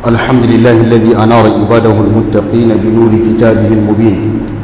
الحمد لله الذي أنار عباده المتقين بنور كتابه المبين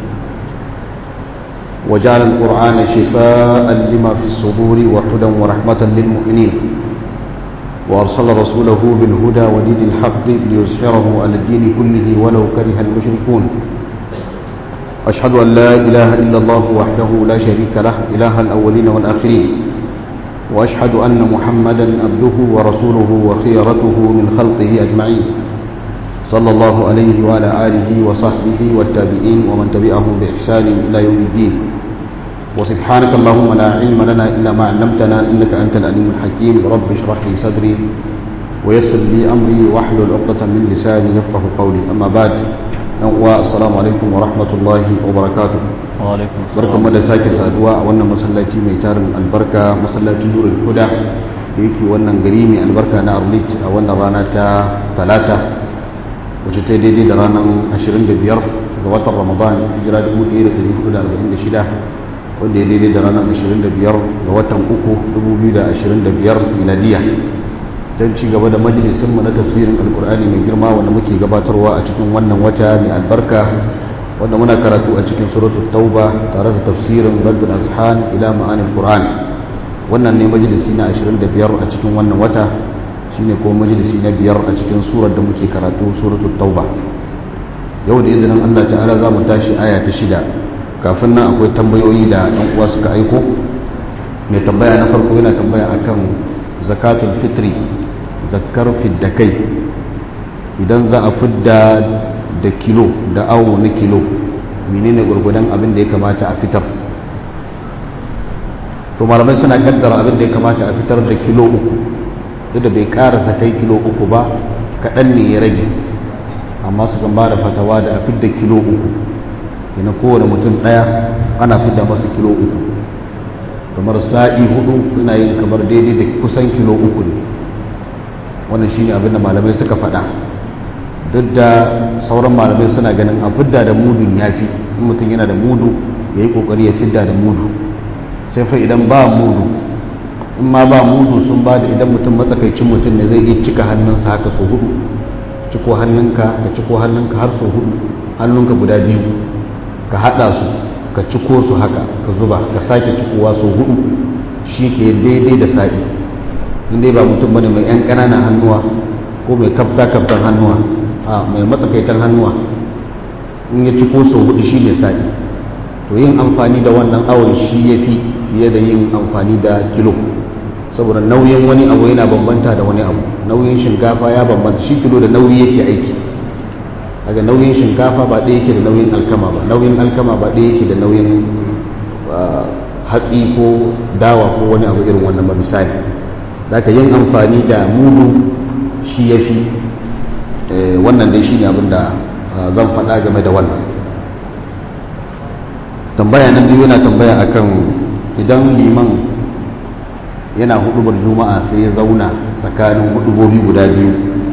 وجعل القرآن شفاء لما في الصدور وهدى ورحمة للمؤمنين وأرسل رسوله بالهدى ودين الحق ليظهره على الدين كله ولو كره المشركون أشهد أن لا إله إلا الله وحده لا شريك له إله الأولين والآخرين وأشهد أن محمدا عبده ورسوله وخيرته من خلقه أجمعين صلى الله عليه وعلى آله وصحبه والتابعين ومن تبعهم بإحسان إلى يوم الدين وسبحانك اللهم لا علم لنا إلا ما علمتنا إنك أنت العليم الحكيم رب اشرح لي صدري ويسر لي أمري واحلل عقدة من لساني يفقه قولي أما بعد السلام عليكم ورحمة الله وبركاته barkan da sake saduwa a wannan masallaci mai tarin albarka masallacin nurul huda da yake wannan gari mai albarka na arlit a wannan rana ta talata wacce ta daidai da ranar 25 ga watan ramadan hijira 1446 wanda ya daidai da ranar 25 ga watan uku 2025 miladiya don ci gaba da majalisinmu na tafsirin alkur'ani mai girma wanda muke gabatarwa a cikin wannan wata mai albarka wanda muna karatu a cikin suratul tauba tare da tafsirin raddul azhan ila ma'anil qur'an wannan ne majalisi na 25 a cikin wannan wata shine kuma majalisi na biyar a cikin surar da muke karatu suratul tauba yau da izinin Allah ta'ala za mu tashi aya ta shida kafin nan akwai tambayoyi da ɗan uwa suka aiko mai tambaya na farko yana tambaya akan zakatul fitri zakkar fidda kai idan za a fidda da kilo da awo na kilo menene gurgudan abin da ya kamata a fitar to malamai suna kaddara abin da ya kamata a fitar da kilo uku duk da bai karasa kai kilo uku ba kaɗan ne ya rage amma su kan ba da fatawa da a fidda kilo uku kina kowane mutum ɗaya ana fidda masa kilo uku kamar sa'i hudu suna yin kamar daidai da kusan kilo uku ne wannan shine abin da malamai suka faɗa duk da sauran malamai suna ganin a fidda da mudun ya fi in mutum yana da mudu ya yi kokari ya fidda da mudu sai fa idan ba mudu in ma ba mudu sun ba da idan mutum matsakaicin mutum ne zai iya cika hannunsa haka so hudu ciko hannunka ka ciko hannunka har so hudu hannunka guda biyu ka hada su ka ciko su haka ka zuba ka sake cikowa so hudu shi ke daidai da sa'i in dai ba mutum bane mai yan ƙananan hannuwa ko mai kafta kaftan hannuwa a mai matsakaitan hannuwa in ya ciko sau hudu shi ne sa'i to yin amfani da wannan awon shi ya fi fiye da yin amfani da kilo saboda nauyin wani abu yana bambanta da wani abu nauyin shinkafa ya bambanta shi kilo da nauyi yake aiki daga nauyin shinkafa ba ɗaya yake da nauyin alkama ba nauyin alkama ba ɗaya yake da nauyin hatsi ko dawa ko wani abu irin wannan ba misali daga yin amfani da mudu shi ya fi wannan dai shine abin da zan faɗa game da wannan tambaya na biyu yana tambaya akan idan liman yana hudubar juma'a sai ya zauna tsakanin hudubobi guda biyu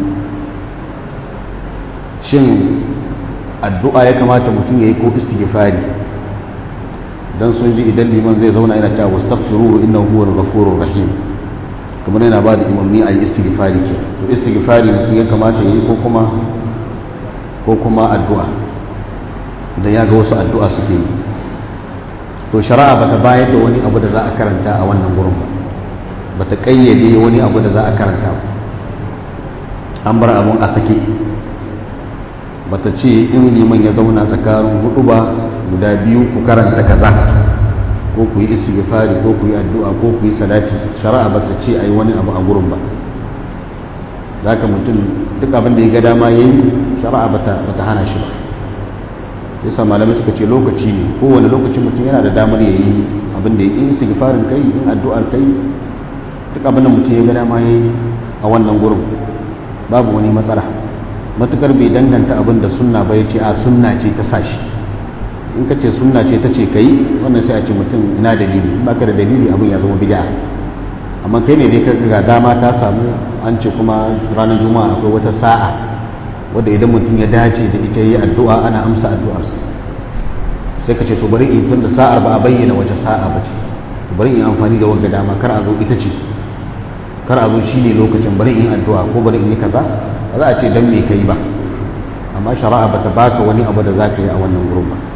shin addu'a ya kamata mutum ya yi ko istighfari don sun ji idan liman zai zauna yana cewa wastaghfiruhu innahu huwal ghafurur rahim kamar yana ba da imanni a yi istighfari ke to istighfari mutum ya kamata ya yi ko kuma ko kuma addu'a idan ya ga wasu addu'a suke yi to shari'a ba ta bayar da wani abu da za a karanta a wannan gurin ba ba ta ƙayyade wani abu da za a karanta ba an bar abun a sake ba ta ce in liman ya zauna tsakanin hudu ba guda biyu ku karanta kaza ko ku yi istighfari ko ku yi addu'a ko ku yi salati shari'a ba ta ce ai wani abu a gurin ba zaka mutum duk abin da ya ga dama yayi shari'a ba ta hana shi ba sai sa malamai suka ce lokaci ne kowane lokaci mutum yana da damar ya yi abin da ya yi istighfarin kai in addu'ar kai duk abin da mutum ya ga dama yayi a wannan gurin babu wani matsala matukar bai danganta abin da sunna ba ya ce a sunna ce ta sashi in ka ce sunna ce ta ce ka yi wannan sai a ce mutum ina dalili in baka da dalili abin ya zama bid'a amma kai ne dai ka ga dama ta samu an ce kuma ranar juma'a akwai wata sa'a wadda idan mutum ya dace da ita yi addu'a ana amsa addu'arsa sai ka ce to bari in tun da sa'ar ba a bayyana wace sa'a ba ce bari in amfani da wanga dama kar a zo ita ce kar a zo shi ne lokacin bari in addu'a ko bari in yi kaza ba za a ce dan me kai ba amma shari'a bata baka wani abu da zaka yi a wannan gurin ba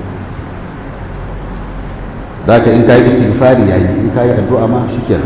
zaka in kai istighfari yayi in kai addu'a ma shikenan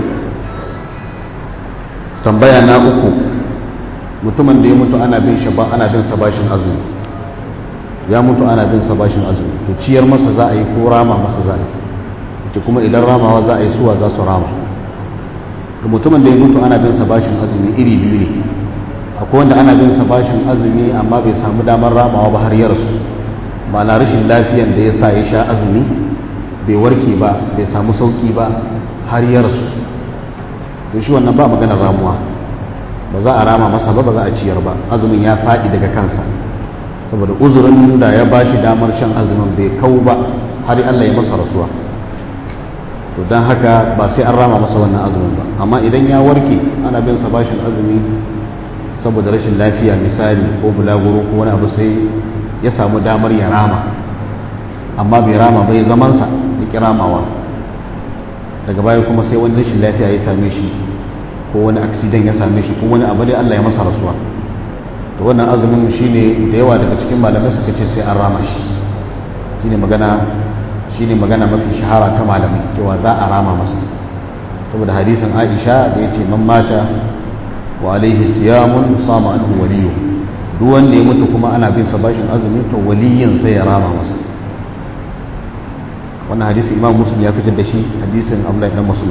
tambaya na uku mutumin da ya mutu ana bin shi ba ana bin sa bashin azumi ya mutu ana bin sa bashin azumi to ciyar masa za a yi ko rama masa za a yi ita kuma idan ramawa za a yi suwa za su rama to mutumin da ya mutu ana bin sa bashin azumi iri biyu ne akwai wanda ana bin sa bashin azumi amma bai samu damar ramawa ba har ya rasu ma'ana rashin lafiyan da ya sa ya sha azumi bai warke ba bai samu sauki ba har ya rasu to shi wannan ba maganar ramuwa ba za a rama masa ba ba za a ciyar ba azumin ya faɗi daga kansa saboda uzurin da ya ba shi damar shan azumin bai kau ba har Allah ya masa rasuwa to don haka ba sai an rama masa wannan azumin ba amma idan ya warke ana bin sa bashin azumi saboda rashin lafiya misali ko bulaguro ko wani abu sai ya samu damar ya rama amma bai rama bai zamansa ya ki ramawa daga baya kuma sai wani rashin lafiya ya same shi ko wani aksidan ya same shi ko wani abu dai Allah ya masa rasuwa to wannan azumin shine da yawa daga cikin malamai suka ce sai an rama shi shine magana shine magana mafi shahara ta malamai cewa za a rama masa saboda hadisin Aisha da yace man mata wa alaihi siyamun sama anhu waliyu duk wanda ya mutu kuma ana bin sa bashin azumi to waliyin sai ya rama masa wannan hadisi imam muslim ya fitar da shi hadisin abdullahi dan muslim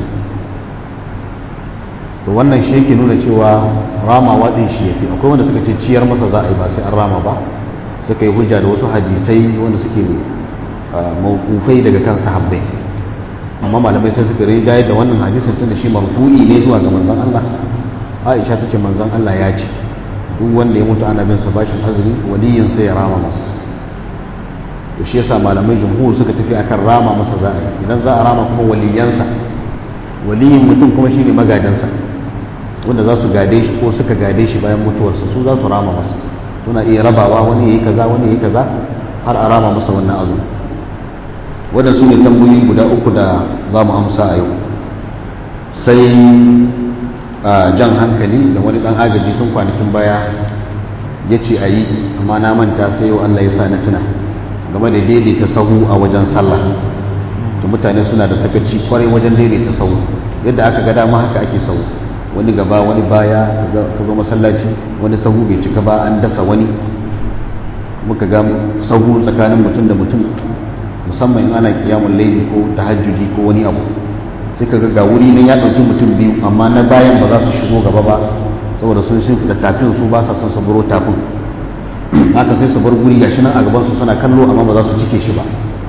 to wannan shi yake nuna cewa ramawa din shi yafi akwai wanda suka ce ciyar masa za a yi ba sai an rama ba suka yi hujja da wasu hadisai wanda suke mawkufai daga kan sahabbai amma malamai sai suka rinjaye da wannan hadisin tunda shi marfu'i ne zuwa ga manzon Allah Aisha ta ce manzon Allah ya ce duk wanda ya mutu ana bin sa bashin azumi waliyin sai ya rama masa to shi yasa malamai jumhur suka tafi akan rama masa za a yi idan za a rama kuma waliyansa waliyin mutum kuma shine magadansa wanda za su gade shi ko suka gade shi bayan mutuwarsa su za su rama masa suna iya rabawa wani yayi kaza wani yayi kaza har a rama masa wannan azumi wannan su ne tambayoyi guda uku da za mu amsa a yau sai jan hankali da wani dan agaji tun kwanakin baya ya ce a yi amma na manta sai yau Allah ya sa na tuna game da daidaita sahu a wajen sallah to mutane suna da sakaci kwarai wajen daidaita sahu yadda aka ga dama haka ake sahu wani gaba wani baya ka zo masallaci wani sahu bai cika ba an dasa wani muka ga sahu tsakanin mutum da mutum musamman in ana kiyamun laili ko tahajjudi ko wani abu sai ka ga wuri ne ya ɗauki mutum biyu amma na bayan ba za su shigo gaba ba saboda sun shimfiɗa tafin su ba sa son su buro tafin haka sai su bar guri gashi nan a gaban su suna kallo amma ba za su cike shi ba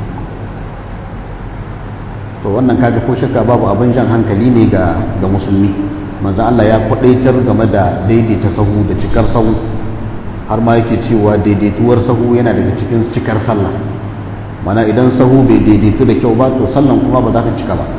to wannan kaga ko shakka babu abin jan hankali ne ga ga musulmi manzo Allah ya kwadaitar game da daidaita sahu da cikar sahu har ma yake cewa daidaituwar sahu yana daga cikin cikar sallah mana idan sahu bai daidaitu da kyau ba to sallan kuma ba za ta cika ba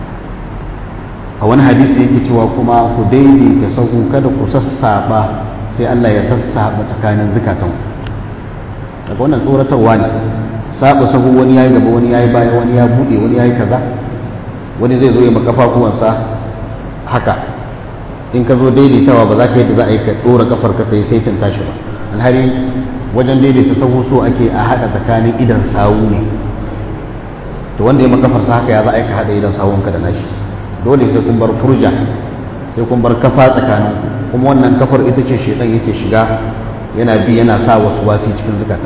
a wani hadisi yake cewa kuma ku daidaita sahu kada ku sassaba sai Allah ya sassaba tsakanin zukatan daga wannan tsoratarwa ne saba sahu wani yayi gaba wani yayi baya wani ya bude wani yayi kaza wani zai zo ya makafafuwansa haka in ka zo daidaitawa ba za ka yadda za a yi ka dora kafar ka sai saitin tashi ba alhari wajen daidaita sahu so ake a haɗa tsakanin idan sawu ne to wanda ya makafarsa haka ya za a yi ka haɗa idan sawunka da nashi dole sai kun bar furja sai kun bar kafa tsakanin kuma wannan kafar ita ce shedan yake shiga yana bi yana sa wasu wasi cikin zukatan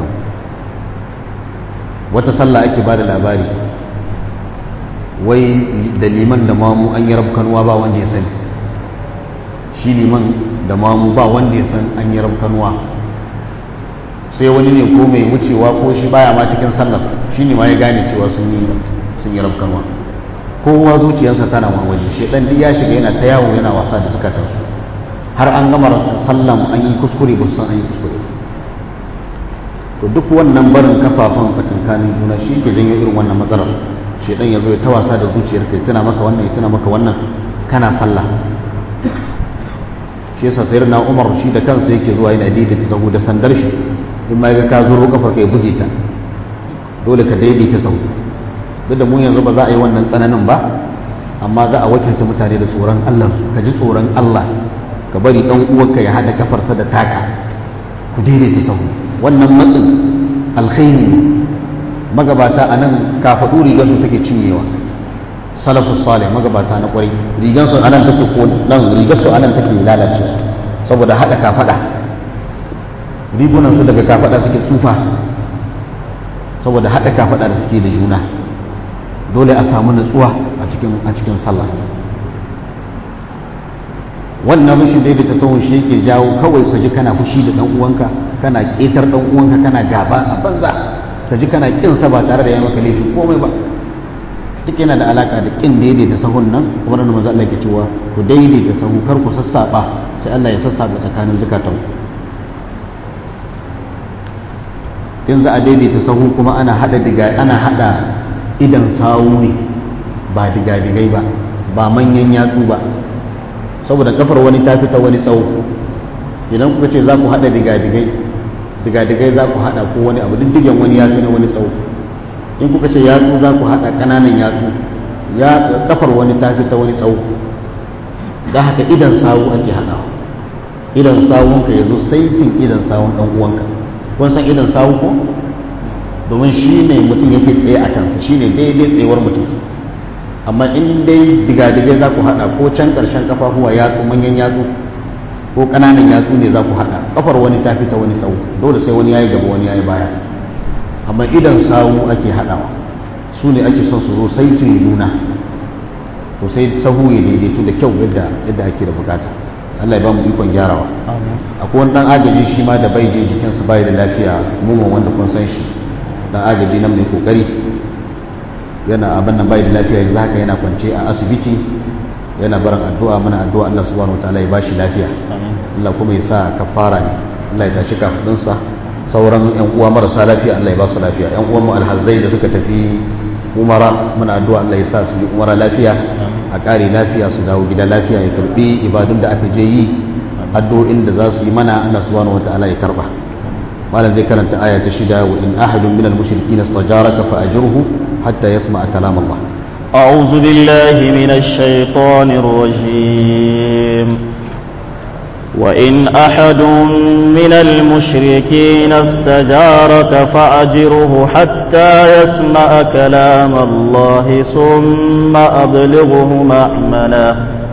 wata sallah ake ba da labari wai da liman da mamu an yi rabkanuwa ba wanda ya sani shi liman da mamu ba wanda ya san an yi rabkanuwa sai wani ne ko mai wucewa ko shi baya ma cikin sallar shi ne ma ya gane cewa sun yi rabkanuwa kowa zuciyarsa tana wani waje shedan duk ya shiga yana ta yawo yana wasa da zukatansu har an gama sallan an yi kuskure ba su san an yi kuskure to duk wannan barin kafafan tsakankanin juna shi ke janyo irin wannan matsalar shedan ya zo ya ta wasa da zuciyar kai tana maka wannan ya tana maka wannan kana sallah shi yasa sayar na umar shi da kansa yake zuwa yana daidaita sahu da sandar shi in ma ga ka zuro kafar ka ya buge ta dole ka daidaita sahu duk da mu yanzu ba za a yi wannan tsananin ba amma za a wakilta mutane da tsoron Allah su ka ji tsoron Allah ka bari dan uwanka ya hada kafarsa da taka ku daidaita sahu wannan matsin alkhairi ne magabata a nan kafaɗu rigar su take cinyewa salafus salih magabata na kwarai rigar su anan take ko nan rigar su anan take lalace saboda hada kafada rigunan su daga kafada suke tsufa saboda hada kafada da suke da juna dole a samu nutsuwa a cikin a cikin sallah wannan rashin daidaita sahun shi yake jawo kawai ka ji kana fushi da dan uwanka kana ketar dan uwanka kana gaba a banza ka ji kana kin sa ba tare da ya maka laifi komai ba duk yana da alaka da kin daidaita sahun nan kamar da manzo Allah yake cewa ku daidaita sahu kar ku sassaba sai Allah ya sassaba tsakanin zakatan in za a daidaita sahu kuma ana hada diga ana hada idan sawu ne ba diga digai ba ba manyan yatsu ba saboda kafar wani ta fita wani tsawo idan kuka ce za ku hada diga digai diga digai za ku hada ko wani abu diddigen wani yatsu na wani tsawo in kuka ce yatsu za ku haɗa ƙananan yatsu ya kafar wani ta fi ta wani tsawo da haka idan sawu ake haɗawa idan sawunka ya zo saitin idan sawun ɗan uwanka kun san idan sawu ko domin shi ne mutum yake tsaye a kansa shi ne daidai tsayuwar mutum amma in dai digadigai za ku haɗa ko can ƙarshen kafafuwa yatsu manyan yatsu ko ƙananan yatsu ne za ku haɗa kafar wani ta fi ta wani tsawo dole sai wani yayi gaba wani yayi baya amma idan sawu ake haɗawa su ne ake son su zo saitin juna to sai sahu ya daidaitu da kyau yadda yadda ake da bukata Allah ya ba mu ikon gyarawa akwai wani dan agaji shi ma da bai je jikinsa bai da lafiya mumun wanda kun san shi dan agaji nan mai kokari yana abin nan bai da lafiya yanzu haka yana kwance a asibiti yana barin addu'a muna addu'a Allah subhanahu wataala ya bashi lafiya Allah kuma ya sa kafara ne Allah ya tashi kafudinsa sauran yan uwa marasa lafiya Allah ya ba su lafiya yan uwan mu alhazzai da suka tafi umara muna addu'a Allah ya sa su yi umara lafiya a ƙare lafiya su dawo gida lafiya ya karbi ibadun da aka je yi addu'o'in da za su yi mana Allah subhanahu wataala ya karba malam zai karanta aya ta shida wa in ahadun minal mushrikin istajaraka fa ajruhu hatta yasma'a kalam Allah أعوذ بالله من الشيطان الرجيم وإن أحد من المشركين استجارك فأجره حتى يسمع كلام الله ثم أبلغه مأمنه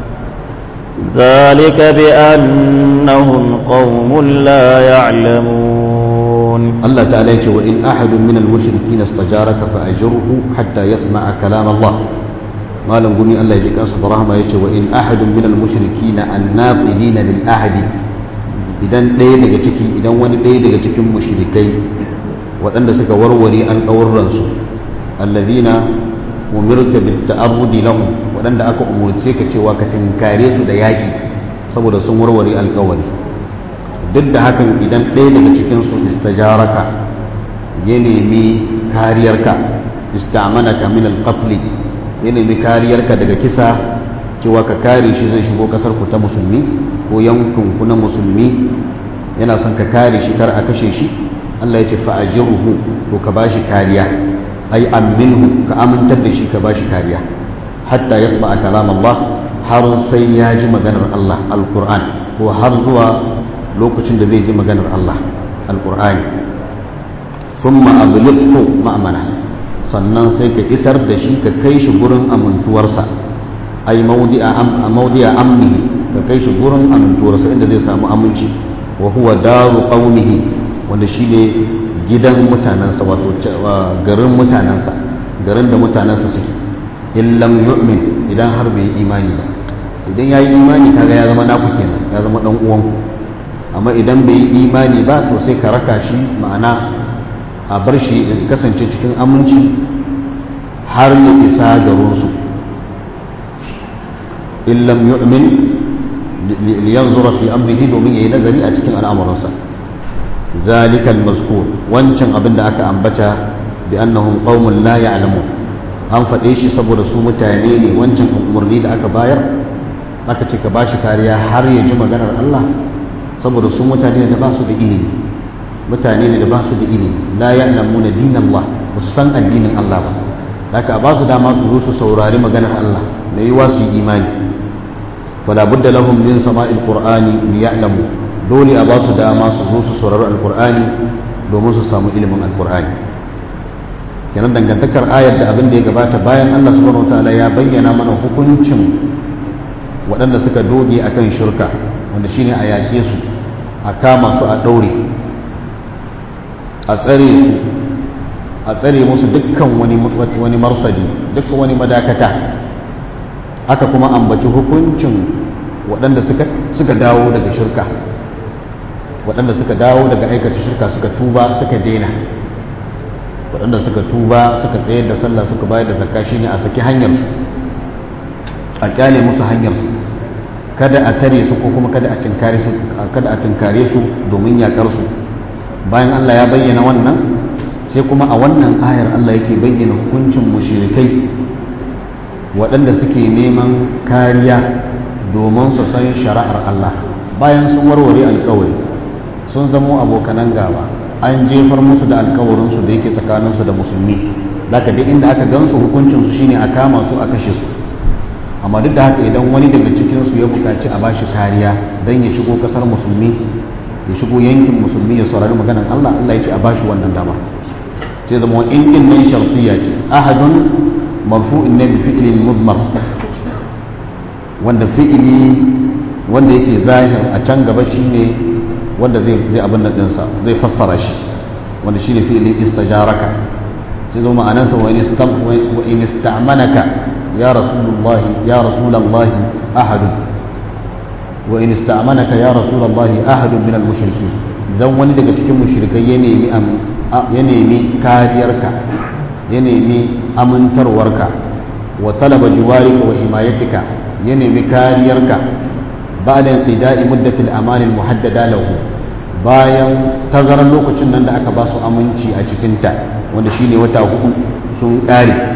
ذلك بأنهم قوم لا يعلمون الله تعالى يقول وإن أحد من المشركين استجارك فأجره حتى يسمع كلام الله malam gumi Allah ya ji kansa da rahama yace wa in ahadun min al mushrikina annaqidina lil ahadi idan ɗaya daga ciki idan wani ɗaya daga cikin mushrikai waɗanda suka warware alƙawurran su allazina umirta bit ta'arrudi lahum waɗanda aka umurce ka cewa ka tinkare su da yaƙi saboda sun warware alƙawari duk da hakan idan ɗaya daga cikin su istajaraka ya nemi kariyarka istamanaka min al-qatl ya nemi kariyarka daga kisa cewa ka kare shi zai shigo kasar ku ta musulmi ko yankin ku na musulmi yana son ka kare shi kar a kashe shi Allah ya ce fa'ajiruhu to ka bashi kariya ai aminhu ka amintar da shi ka bashi kariya hatta yasma kalam Allah har sai ya ji maganar Allah alquran ko har zuwa lokacin da zai ji maganar Allah alqur'ani thumma ablighu ma'mana sannan sai ka isar da shi ka kai shi gurin amintuwarsa ai maudi'a amnihi ka kai shi gurin amintuwarsa inda zai samu aminci wa huwa daru qaumihi wanda shine gidan mutanansa wato garin mutanansa garin da mutanansa suke in lam yu'min idan har bai imani ba idan yayi imani kaga ya zama naku kenan ya zama dan uwanku amma idan bai yi imani ba to sai ka raka shi ma'ana a bar shi kasance cikin aminci har ya isa garinsu illam yu'min liyanzura fi amrihi domin yayi nazari a cikin al'amuransa zalikal mazkur wancan abin da aka ambata bi annahum qaumun la ya'lamun an faɗe shi saboda su mutane ne wancan umarni da aka bayar aka ce ka bashi kariya har ya ji maganar Allah saboda su mutane da ba su da ilimi mutane ne da ba su da ilimi la ya'lamuna dinallah ba su san addinin Allah ba haka ba su dama su zo su saurari maganar Allah mai yiwa su yi imani fala budda lahum min sama'il qur'ani liya'lamu dole a ba su dama su zo su saurari alqur'ani domin su samu ilimin alqur'ani kenan dangantakar ayar da abin da ya gabata bayan Allah subhanahu wataala ya bayyana mana hukuncin waɗanda suka doge akan shirka wanda shine a yake su a kama su a ɗaure a tsare su a tsare musu dukkan wani marsadi dukkan wani madakata aka kuma ambaci hukuncin waɗanda suka dawo daga shirka waɗanda suka dawo daga aikata shirka suka tuba suka daina waɗanda suka tuba suka tsayar da sallah suka bayar da zakka shine a saki hanyarsu a kyale musu hanyarsu kada a tare su ko kuma kada a tinkare su kada a tinkare su domin yakar su bayan Allah ya bayyana wannan sai kuma a wannan ayar Allah yake bayyana hukuncin mushrikai waɗanda suke neman kariya domin su san shari'ar Allah bayan sun warware alkawari sun zamo abokanan gaba an jefar musu da alkawarinsu da yake tsakaninsu da musulmi zaka duk inda aka gansu hukuncinsu shine a kama su a kashe su amma duk da haka idan wani daga cikinsu ya buƙaci a bashi kariya don ya shigo ƙasar musulmi ya shigo yankin musulmi ya saurari maganan Allah Allah ya ce a bashi wannan dama sai zama in din nan shartiya ce ahadun marfu'in ne bi fi'lin mudmar wanda fi'ili wanda yake zahir a can gaba shine wanda zai zai abin nan dinsa zai fassara shi wanda shine fi'ilin istajaraka sai zama ma'anarsa wa in ista'manaka ya rasulullahi ya rasulullahi ahadun wa in ista'manaka ya rasulullahi ahadun min al-mushrikeen dan wani daga cikin mushrikai ya nemi ya nemi kariyarka ya nemi amintarwarka wa talaba jiwarika wa himayatika ya nemi kariyarka ba'da inqida'i muddatil aman al-muhaddada lahu bayan tazarar lokacin nan da aka ba su aminci a cikinta wanda shine wata hudu sun kare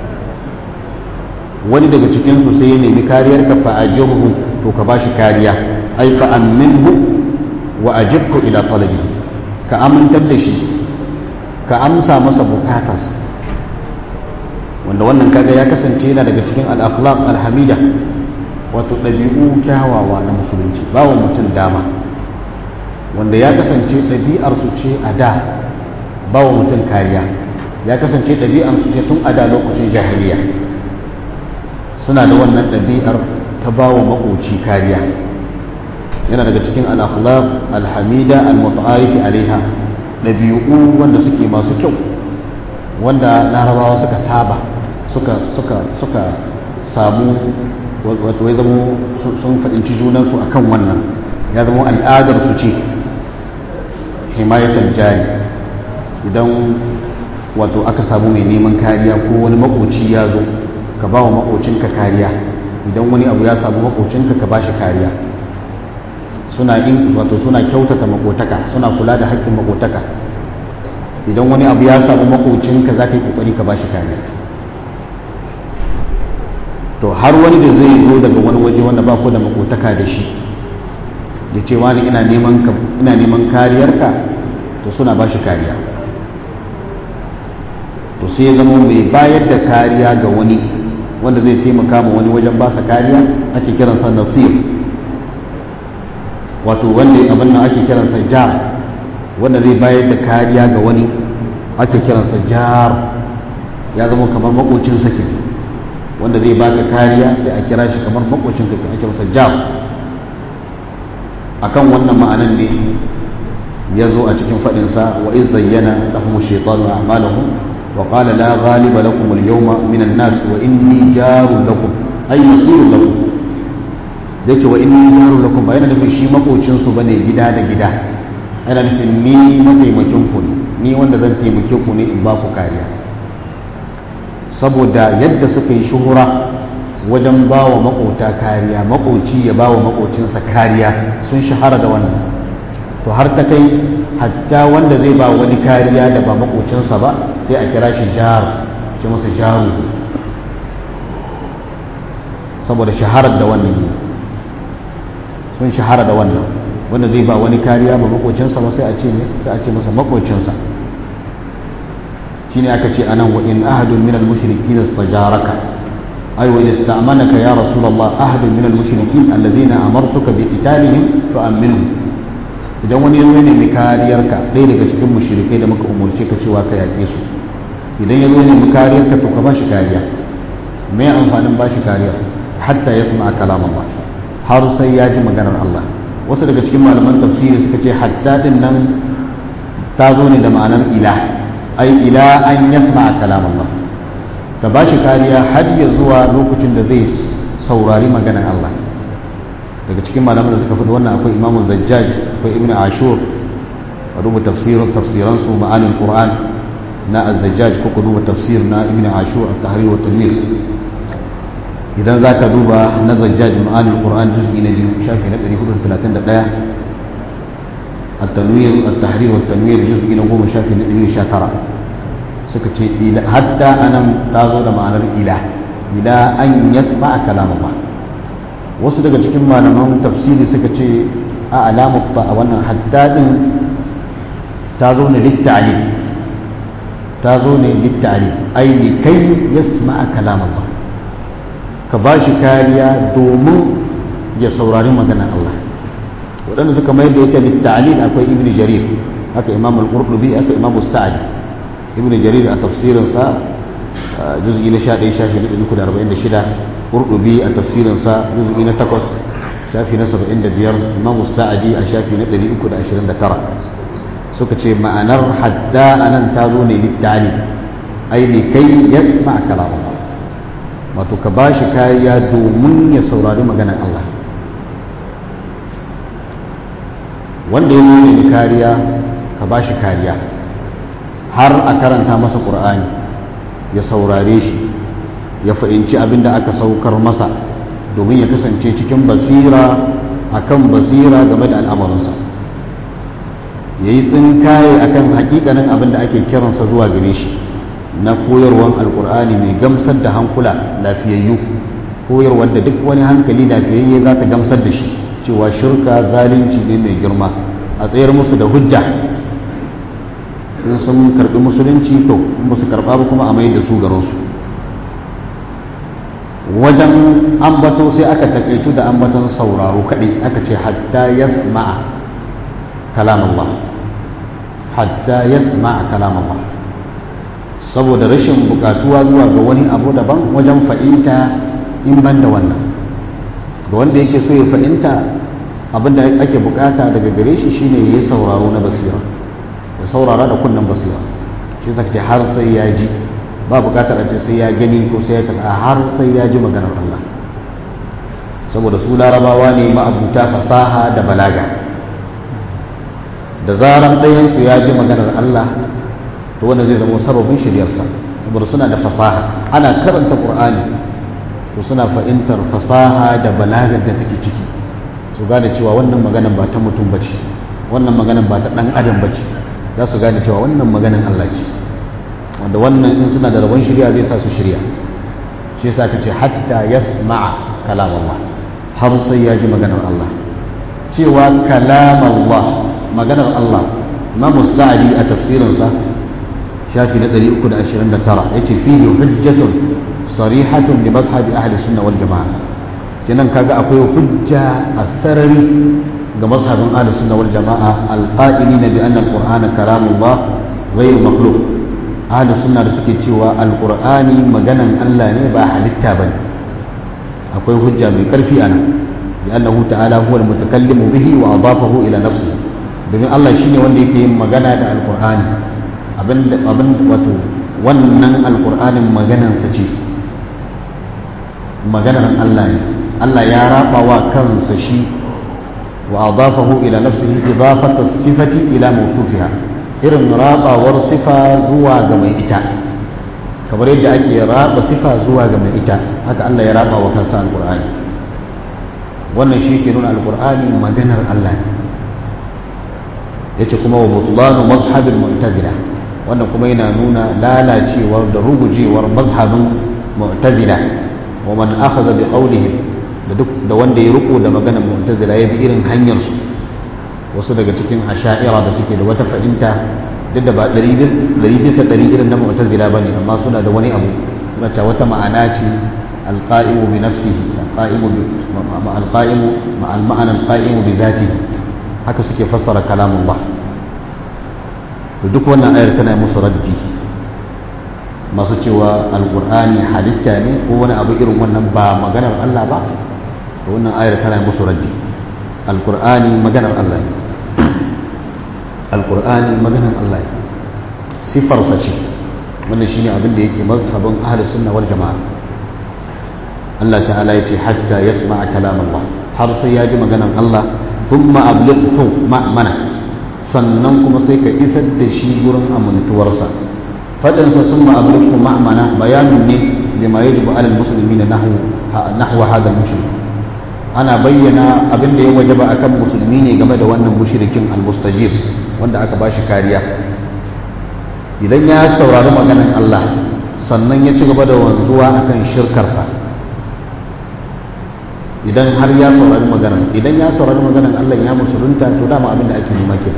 wani daga cikinsu sai ya nemi kariyarka fa ajirhu to ka bashi kariya ai fa amminhu wa ajibku ila talabi ka amintar da shi ka amsa masa bukatarsa wanda wannan kaga ya kasance yana daga cikin al-akhlaq al-hamida wato ɗabi'u kyawawa na musulunci ba wa mutum dama wanda ya kasance ɗabi'ar su ce a da ba wa mutum kariya ya kasance ɗabi'ar su ce tun a da lokacin jahiliya suna da wannan ɗabi'ar ta ba wa makoci kariya yana daga cikin al-akhlaq al-hamida al-muta'arifi alaiha ɗabi'u wanda suke masu kyau wanda larabawa suka saba suka suka suka samu wato ya zama sun faɗinci junansu a kan wannan ya zama al'adar su ce himayatar jari idan wato aka samu mai neman kariya ko wani makoci ya zo ka ba wa makocinka kariya idan wani abu ya samu makocinka ka ba shi kariya suna in wato suna kyautata makotaka suna kula da haƙƙin makotaka idan wani abu ya samu makocinka za ka yi ƙoƙari ka ba shi kariya to har wani da zai zo daga wani waje wanda ba ku da makotaka da shi ya ce wani ina neman kariyarka to suna ba shi kariya to sai ya zama mai bayar da kariya ga wani wanda zai taimaka ma wani wajen basa kariya ake kiransa nasir wato wanda abin nan ake kiransa jar wanda zai bayar da kariya ga wani ake kiransa jar ya zama kamar makocinsa ke wanda zai baka kariya sai a kira shi kamar makocinka ke ake masa jar akan wannan ma'anan ne ya zo a cikin faɗinsa wa iz zayyana lahum shaytanu a'malahum wa qala la ghaliba lakum al-yawma min an-nas wa inni jarun lakum ay nasirun lakum yake wa inni jarun lakum ba yana nufin shi makocin su bane gida da gida yana nufin ni mataimakin ku ne ni wanda zan taimake ku ne in ba ku kariya saboda yadda suka yi shuhura wajen ba wa makota kariya makoci ya ba wa makocinsa kariya sun shahara da wannan to har ta kai hatta wanda zai ba wani kariya da ba makocinsa ba sai a kira shi jar ce masa jaru saboda shaharar da wannan yi sun shahara da wannan wanda zai ba wani kariya ba makocinsa ba sai a ce sai a ce masa makocinsa shine aka ce anan wa in ahadun minal mushrikin istajaraka ay wa ista'manaka ya rasulullah ahad min al-mushrikin alladhina amartuka bi qitalihim fa aminhum idan wani ya zo ne mai kariyarka ɗaya daga cikin mushrikai da muka umurce ka cewa ka yake su idan ya zo ne mai kariyarka to ka ba shi kariya me amfanin ba shi kariya hatta ya sama kalam Allah har sai ya ji maganar Allah wasu daga cikin malaman tafsiri suka ce hatta din nan ta zo ne da ma'anar ila ai ila an yasma kalam Allah ta ba shi kariya har ya zuwa lokacin da zai saurari maganar Allah daga cikin malaman da suka fi wannan akwai imamu zajjaj akwai ibn ashur a duba tafsirin tafsiransu ma'anin qur'an na az-zajjaj ko ku duba tafsir na ibn ashur at-tahrir wa tanwir idan zaka duba na zajjaj ma'anin qur'an juz'i na biyu shafi na 431 at-tanwir at-tahrir wa tanwir juz'i na 10 shafi na 119 suka ce hatta anan ta zo da ma'anar ila ila an yasma kalam Allah wasu daga cikin malaman tafsiri suka ce a alamu a wannan haddadin ta zo ne litta'ali ta zo ne litta'ali ai kai yasma kalam Allah ka ba shi kariya domin ya saurari maganar Allah waɗanda suka mai da ita litta'ali akwai ibn jarir haka imam al-qurtubi haka imam sa'adi ibn jarir a tafsirinsa juz'i na 11 shafi na 346 qurtubi a tafsirinsa juz'i na 8 shafi na 75 imam sa'adi a shafi na 329 suka ce ma'anar hadda anan ta zo ne littali ai ne kai yasma kalam Allah wato ka bashi kariya domin ya saurari maganar Allah wanda ya nemi kariya ka bashi kariya har a karanta masa qur'ani ya saurare shi ya fahimci abin da aka saukar masa domin ya kasance cikin basira akan basira game da al'amarinsa ya yi tsinkaye akan hakikanin abin da ake kiransa zuwa gare shi na koyarwan alkur'ani mai gamsar da hankula lafiyayyu koyarwar da duk wani hankali lafiyayye za ta gamsar da shi cewa shirka zalunci ne mai girma a tsayar musu da hujja in sun karbi musulunci to in ba su karba ba kuma a mai da su garinsu wajen ambato sai aka takaitu da ambaton sauraro kaɗai aka ce hatta yasma'a kalam Allah hatta yasma'a kalam Allah saboda rashin bukatuwa zuwa ga wani abu daban wajen fahimta in ban da wannan ga wanda yake so ya fahimta abinda ake bukata daga gare shi shine ya yi sauraro na basira ya saurara da kunnen basira shi zaka ce har sai ya ji ba bukatar a ce sai ya gani ko sai ya taɓa har sai ya ji maganar Allah saboda su larabawa ne ma'abuta fasaha da balaga da zaran ɗayansu ya ji maganar Allah to wanda zai zama sababin shiryarsa saboda suna da fasaha ana karanta ƙur'ani to suna fahimtar fasaha da balagar da take ciki su gane cewa wannan maganar ba ta mutum ba ce wannan maganar ba ta ɗan adam ba ce za su gane cewa wannan maganar Allah ce wanda wannan in suna da rabon shirya zai sa su shirya shi yasa ka ce hatta yasma'a kalam Allah har sai ya ji maganar Allah cewa kalam Allah maganar Allah Imam Sa'di a tafsirinsa shafi na 329 yace fihi hujjatun sarihatun li madhhab ahli sunna wal jamaa kenan kaga akwai hujja a sarari ga mazhabin ahli sunna wal jamaa alqa'ilina bi anna al-qur'ana kalamullah ghayr makhluq ahli sunna da suke cewa alqur'ani maganan Allah ne ba halitta bane akwai hujja mai karfi ana bi annahu ta'ala huwa al-mutakallimu bihi wa adafahu ila nafsihi domin Allah shine wanda yake yin magana da alqur'ani abin abin wato wannan alqur'anin maganansa ce maganar Allah ne Allah ya raba wa kansa shi wa adafahu ila nafsihi idafata sifati ila mawsufiha irin rabawar sifa zuwa ga mai ita kamar yadda ake raba sifa zuwa ga mai ita haka Allah ya raba wa kansa alqur'ani wannan shi ke nuna alqur'ani maganar Allah ne yace kuma wa butlanu mazhabil mu'tazila wannan kuma yana nuna lalacewar da rugujewar mazhabin mu'tazila wa man akhadha bi qawlihim da duk da wanda ya riko da maganar mu'tazila ya bi irin hanyar su wasu daga cikin asha'ira da suke da wata fahimta duk da ba ɗari bisa ɗari irin na mu'tazila bane amma suna da wani abu suna ta wata ma'ana ce alqa'imu bi nafsihi alqa'imu bi alqa'imu ma al-ma'ana alqa'imu bi zatihi haka suke fassara kalamullah to duk wannan ayar tana musu raddi masu cewa alqur'ani halitta ne ko wani abu irin wannan ba maganar Allah ba to wannan ayar tana musu raddi alqur'ani maganar Allah ne alqur'ani maganar Allah ne sifarsa ce wannan shine abin da yake mazhabin ahlus sunna wal jamaa Allah ta'ala yace hatta yasma'a kalam Allah har sai ya ji maganan Allah thumma ablighu ma'mana sannan kuma sai ka isar da shi gurin amintuwarsa fadin sa thumma ablighu ma'mana bayanin ne lima yajibu 'ala al-muslimina nahwu nahwa hadha al-mushrik ana bayyana abin da ya wajaba akan musulmi ne game da wannan mushrikin al-mustajib wanda aka bashi kariya idan ya saurari maganin Allah sannan ya ci gaba da wanzuwa akan shirkarsa idan har ya saurari maganin idan ya saurari maganin Allah ya musulunta to dama abin da ake nema ke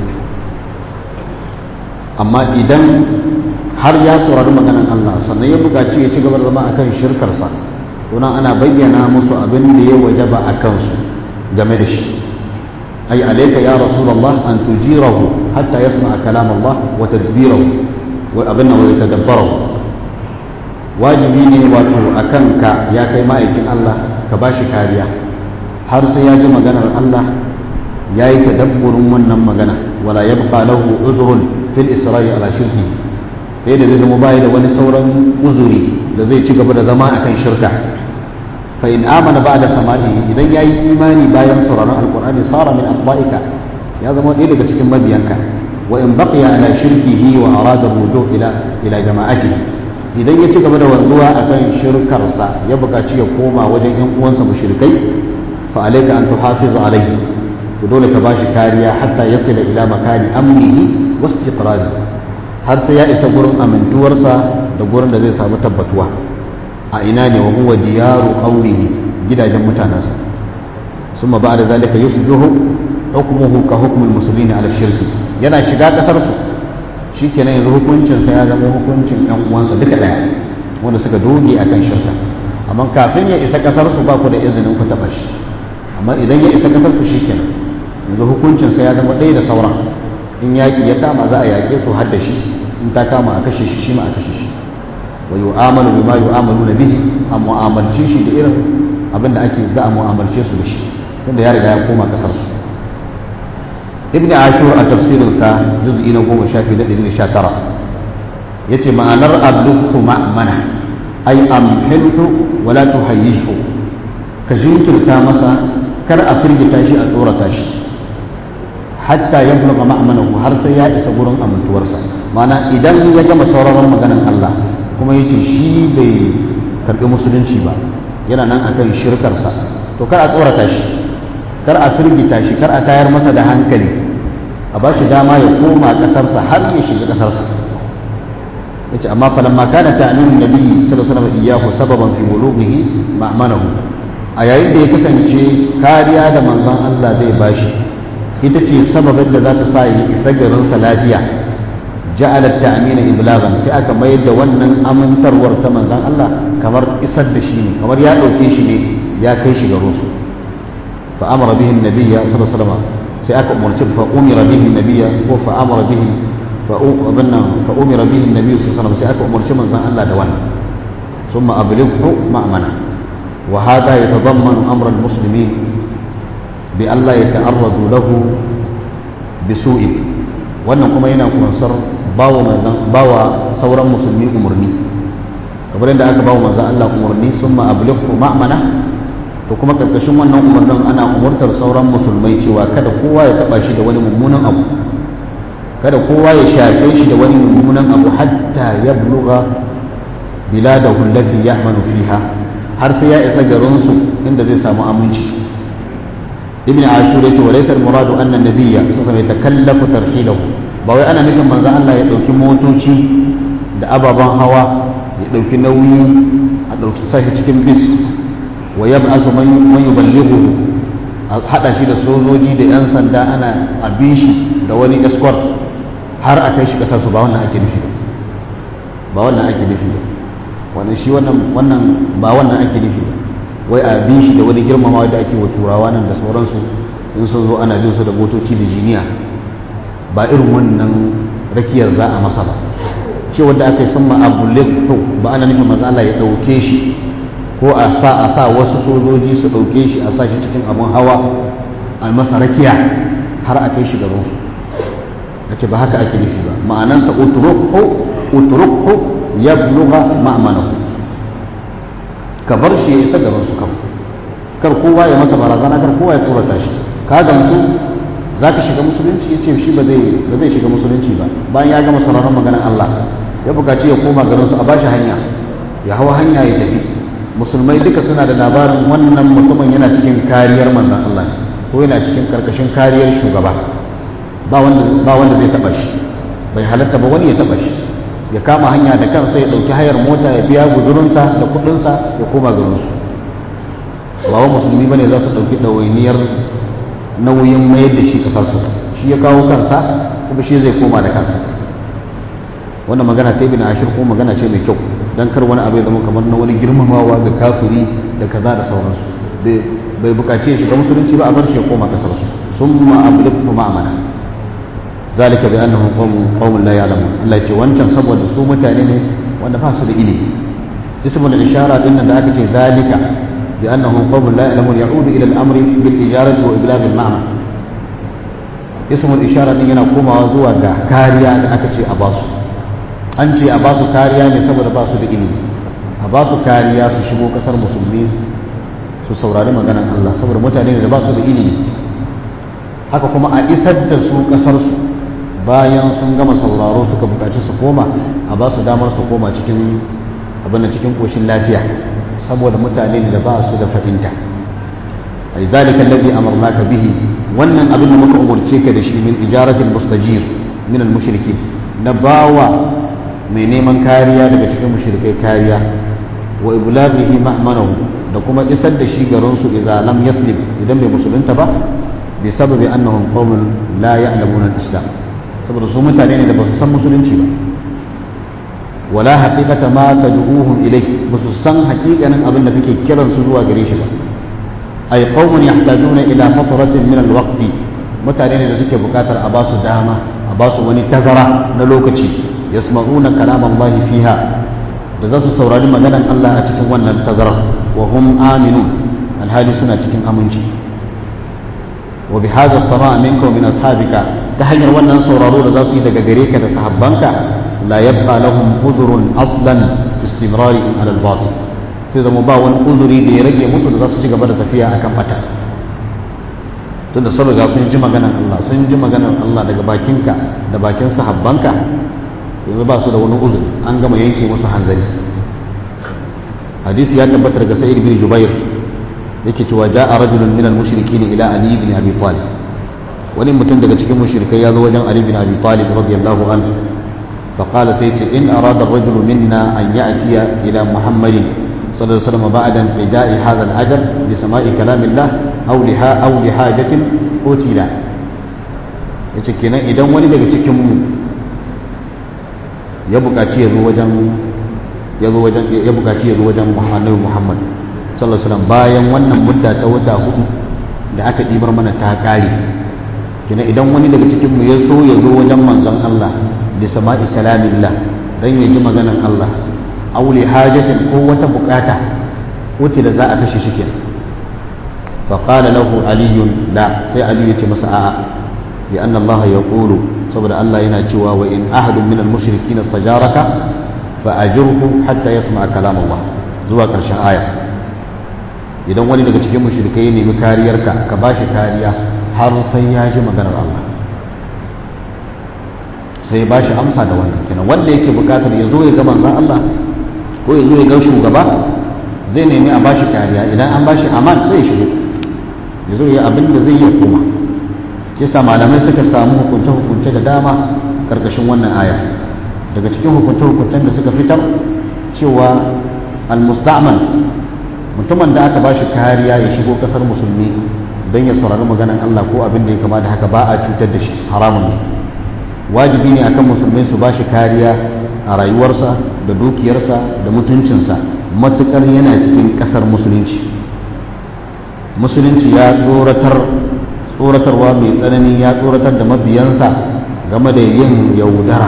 amma idan har ya saurari maganin Allah sannan ya buƙaci ya ci gaba da zama akan shirkarsa to nan ana bayyana musu abin da ya wajaba a kansu game da shi أي عليك يا رسول الله أن تجيره حتى يسمع كلام الله وتدبيره وأبنه ويتدبره واجبيني واتو أكنك يا كي مائكين الله كباشي كاريا har sai ya ji maganar Allah ya yi tadabburin wannan magana wala ya buƙa lahu uzurun fil isra'i ala shirki sai da zai zama bayi da wani sauran uzuri da zai ci gaba da zama akan shirka fa in amana ba'da sama'i idan yayi imani bayan sauraron alqur'ani sara min atba'ika ya zama ɗaya daga cikin mabiyanka wa in baqiya ala shirkihi wa arada ruju ila ila jama'atihi idan ya ci gaba da wanzuwa akan shirkarsa ya buƙaci ya koma wajen yan uwansa mushrikai fa alayka an tuhafizu alayhi to dole ka bashi kariya hatta yasila ila makani amnihi wa istiqrari har sai ya isa gurin amintuwarsa da gurin da zai samu tabbatuwa a ina ne wa huwa diyaru qaumihi gidajen mutanansa summa ba'da zalika yusbihu hukmuhu ka hukmul muslimin ala shirki yana shiga kasar su shikenan yanzu hukuncin sa ya zama hukuncin ɗan uwansa duka daya wanda suka doge akan shirka amma kafin ya isa kasar su ba ku da izinin ku taba shi amma idan ya isa kasar su shikenan yanzu hukuncin sa ya zama ɗaya da sauran in yaƙi ya kama za a yaƙe su har da shi in ta kama a kashe shi shi ma a kashe shi wa yu'amalu bima yu'amaluna bihi a mu'amalce shi da irin abin da ake za a mu'amalce su da shi tunda ya riga ya koma kasar su ibn ashur a tafsirin sa juz'i na goma shafi da ɗari sha tara yace ma'anar abduhu ma'mana ay amhilhu wala tuhayyishhu ka jinkirta masa kar a firgita shi a tsorata shi hatta ya buluga ma'amanahu har sai ya isa gurin amintuwarsa mana idan ya gama sauraron maganan Allah kuma ya ce shi bai karbi musulunci ba yana nan akan shirkarsa to kar a tsorata shi kar a firgita shi kar a tayar masa da hankali a ba shi dama ya koma kasarsa har ya shiga kasarsa yace amma falamma kana ta'minun nabi sallallahu alaihi wasallam iyyahu sababan fi bulughihi ma'manahu a yayin da ya kasance kariya da manzon Allah zai bashi ita ce sababin da za ta sa ya isa garinsa lafiya ja'ala ta'mina iblagan sai aka mayar da wannan amintarwar ta manzon Allah kamar isar da shi ne kamar ya dauke shi ne ya kai shi garin su fa amara bihi annabiyya sallallahu alaihi wasallam sai aka umarci fa umira bihi annabiyya ko fa amara bihi fa abanna fa umira bihi annabiyyu sallallahu alaihi wasallam sai aka umarci manzon Allah da wannan thumma ablighu ma'mana wa hada yatadammanu amra al-muslimin بألا يتعرضوا له بسوء wannan kuma yana kunsar bawa manzan bawa sauran musulmi umarni kamar yadda aka bawa manzan Allah umarni sun ma'ablikku ma'amana to kuma karkashin wannan umarnin ana umurtar sauran musulmai cewa kada kowa ya taba shi da wani mummunan abu kada kowa ya shafe shi da wani mummunan abu hatta ya buluga biladahu allati ya'manu fiha har sai ya isa garinsu inda zai samu aminci ابن عاشور يقول وليس المراد أن النبي صلى الله عليه وسلم يتكلف ترحيله باوي أنا مثل من الله يدوكي موتوشي da ababen hawa ya ɗauki nauyi a ɗauki sashi cikin bis wa ya ba'asu man yuballighu a haɗa shi da sojoji da 'yan sanda ana abin shi da wani escort har a kai shi ƙasar su ba wannan ake nufi ba wannan ake nufi ba wannan shi wannan wannan ba wannan ake nufi ba wai a bi shi da wani girmamawa da ake wa turawa nan da sauransu in sun zo ana bin su da motoci da jiniya ba irin wannan rakiyar za a masa ba ce wanda aka yi sun ma'abulikhu ba ana nufin maza Allah ya ɗauke shi ko a sa a sa wasu sojoji su ɗauke shi a sa shi cikin abin hawa a masa rakiya har a kai shi gaban su a ce ba haka ake nufi ba ma'anansa uturukhu uturukhu ya buluga ma'amanahu ka bar shi ya isa gaban su kawai kar kowa ya masa barazana kar kowa ya tsorata shi ka gamsu za ka shiga musulunci ya ce shi ba zai shiga musulunci ba bayan ya gama sauraron maganar Allah ya bukaci ya koma garin su a bashi hanya ya hawa hanya ya tafi musulmai duka suna da labarin wannan mutumin yana cikin kariyar manzon Allah ko yana cikin karkashin kariyar shugaba ba wanda ba wanda zai taba shi bai halatta ba wani ya taba shi ya kama hanya da kansa ya dauki hayar mota ya biya guzurinsa da kudinsa ya koma garin su ba wa musulmi bane za su dauki dawainiyar nauyin mayar da shi kasar su shi ya kawo kansa kuma shi zai koma da kansa wannan magana ta ibn ashir ko magana ce mai kyau dan kar wani abu ya zama kamar na wani girmamawa ga kafiri da kaza da sauransu bai bukace shi ga musulunci ba a bar shi ya koma kasar su summa ablighu ma'amana zalika bi annahum qawmun qawmun la ya'lamun Allah ya ce wancan saboda su mutane ne wanda ba su da ilimi ismul ishara din nan da aka ce zalika bi annahum qawmun la ya'lamun ya'udu ila al-amri bil ijarati wa iblagh al-ma'na ismul ishara din yana komawa zuwa ga kariya da aka ce a basu an ce a basu kariya ne saboda ba su da ilimi a basu kariya su shigo kasar musulmi su saurari maganan Allah saboda mutane ne da ba su da ilimi haka kuma a isar da su kasar su bayan sun gama sauraro suka bukaci su koma a ba su damar su koma cikin abin cikin koshin lafiya saboda mutane ne da ba su da fahimta ai zalika alladhi amarnaka bihi wannan abin da muka umurce ka da shi min ijaratil mustajir min al mushrikin na bawa mai neman kariya daga cikin mushrikai kariya wa iblaghihi ma'manahu da kuma isar da shi garin su idza lam yaslim idan bai musulunta ba bi sababi annahum qaumun la ya'lamuna al-islam saboda su mutane ne da ba su san musulunci ba wala haqiqata ma tad'uhum ilay ba su san haqiqanin abin da kake kiran su zuwa gare shi ba ay qaumun yahtajuna ila fatratin min al-waqt mutane ne da suke bukatar a ba su dama a ba su wani tazara na lokaci yasma'una kalam Allah fiha da za su saurari maganan Allah a cikin wannan tazarar wa hum aminun alhali suna cikin aminci wa bi hadha as-sama' minka min ashabika ta hanyar wannan sauraro da za su yi daga gare ka da sahabbanka la yabqa lahum uzrun aslan istimrari ala al-batil sai zama ba wani uzuri da ya rage musu da za su ci gaba da tafiya akan fata tunda sun riga sun ji maganan Allah sun ji maganan Allah daga bakinka da bakin sahabbanka yanzu ba su da wani uzuri an gama yanke musu hanzari hadisi ya tabbata daga sa'id bin jubair yake cewa ja'a rajulun min al-mushrikin ila ali ibn abi talib wani mutum daga cikin mushrikai ya zo wajen ali ibn abi talib radiyallahu anhu fa qala sayyidi in arada ar-rajulu minna an ya'tiya ila muhammadin sallallahu alaihi wasallam ba'da ida'i hadha al-ajr li sama'i kalamillah aw liha aw li hajatin utila yace kenan idan wani daga cikin mu ya buƙaci ya zo wajen ya zo wajen ya buƙaci ya zo wajen Annabi Muhammad sallallahu alaihi wasallam bayan wannan mudda ta wata hudu da aka dibar mana ta kare kina idan wani daga cikin mu ya so ya zo wajen manzon Allah li sama'i kalamillah dan ya ji maganan Allah aw li hajatin ko wata bukata wuce da za a kashe shi kenan fa qala lahu aliyun la sai aliyu ya ce masa a'a bi anna Allah yaqulu saboda Allah yana cewa wa in ahadun minal mushrikin istajaraka fa ajirhu hatta yasma kalam Allah zuwa ƙarshen aya idan wani daga cikin mushrikai ya nemi kariyarka ka bashi kariya har sai ya ji maganar Allah sai ya bashi amsa da wannan kenan wanda yake bukatar ya zo ya ga manzon Allah ko ya zo ya ga shugaba zai nemi a bashi kariya idan an bashi aman sai ya shigo ya zo ya abin da zai yi koma yasa malamai suka samu hukunce-hukunce da dama karkashin wannan aya daga cikin hukunce-hukuncen da suka fitar cewa al-musta'man mutumin da aka bashi kariya ya shigo kasar musulmi don ya saurari maganan Allah ko abin da ya kama da haka ba a cutar da shi haramun ne wajibi ne akan musulmai su bashi kariya a rayuwarsa da dukiyarsa da mutuncinsa matukar yana cikin kasar musulunci musulunci ya tsoratar tsoratarwa mai tsanani ya tsoratar da mabiyansa game da yin yaudara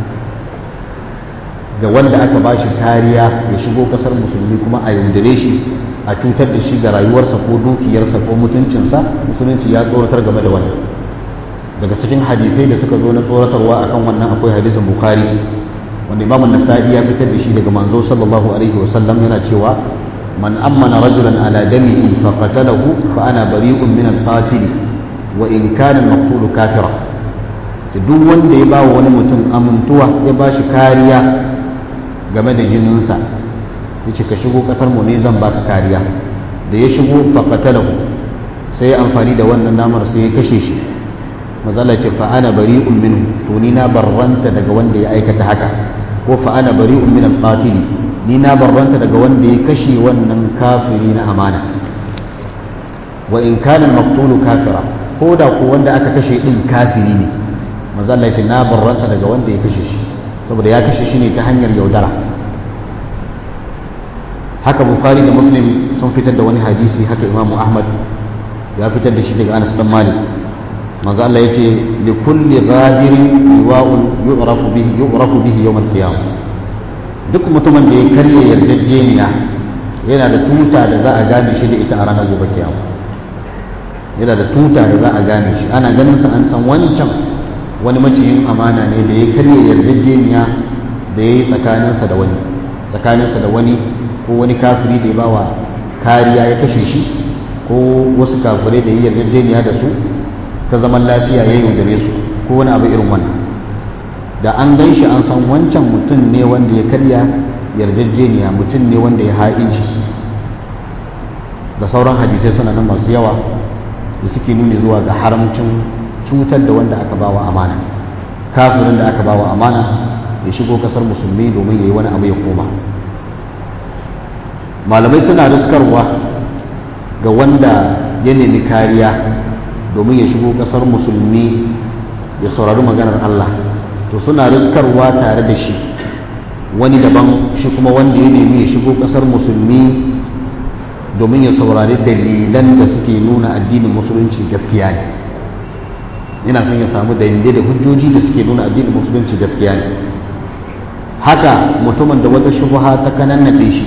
ga wanda aka ba shi kariya ya shigo kasar musulmi kuma a yaudare shi a cutar da shi ga rayuwarsa ko dukiyarsa ko mutuncinsa musulunci ya tsoratar game da wannan daga cikin hadisai da suka zo na tsoratarwa akan wannan akwai hadisin bukhari wanda imamun nasa'i ya fitar da shi daga manzo sallallahu alaihi wasallam yana cewa man ammana rajulan ala damihi fa qatalahu fa ana bari'un min al-qatil wa in kana al-maqtul kafira duk wanda ya bawa wani mutum amintuwa ya bashi kariya game da jininsa yace ka shigo kasar mu ne zan baka kariya da ya shigo fa qatalahu sai ya amfani da wannan namar sai ya kashe shi mazala ce fa ana bari'un minhu to ni na barranta daga wanda ya aikata haka ko fa ana bari'un min al-qatili ni na barranta daga wanda ya kashe wannan kafiri na amana wa in kana al-maqtulu kafira ko da ko wanda aka kashe din kafiri ne mazala ce na barranta daga wanda ya kashe shi saboda ya kashe shi ne ta hanyar yaudara haka bukhari da muslim sun fitar da wani hadisi haka imamu ahmad ya fitar da shi daga anas dan malik manzo Allah yace li kulli ghadirin liwa'un yu'rafu bihi yu'rafu bihi yawm al-qiyamah duk mutumin da ya karya yarjejeniya yana da tuta da za a gane shi da ita a ranar gobe kiyama yana da tuta da za a gane shi ana ganin sa an san wancan wani maciyin amana ne da ya karya yarjejeniya da ya yi tsakaninsa da wani tsakaninsa da wani ko wani kafiri da ya bawa kariya ya kashe shi ko wasu kafirai da ya yarjejeniya da su ta zaman lafiya ya yaudare su ko wani abu irin wannan da an gan shi an san wancan mutum ne wanda ya karya yarjejeniya mutum ne wanda ya ha'inci da sauran hadisai suna nan masu yawa da suke nuni zuwa ga haramcin cutar da wanda aka bawa amana kafirin da aka bawa amana ya shigo kasar musulmi domin ya yi wani abu ya koma malamai suna riskarwa ga wanda ya nemi kariya domin ya shigo kasar musulmi ya saurari maganar Allah to suna riskarwa tare da shi wani daban shi kuma wanda ya nemi ya shigo kasar musulmi domin ya saurari dalilan da suke nuna addinin musulunci gaskiya ne yana son ya samu dalilai da hujjoji da suke nuna addinin musulunci gaskiya ne haka mutumin da wata shubha ta kanannafe shi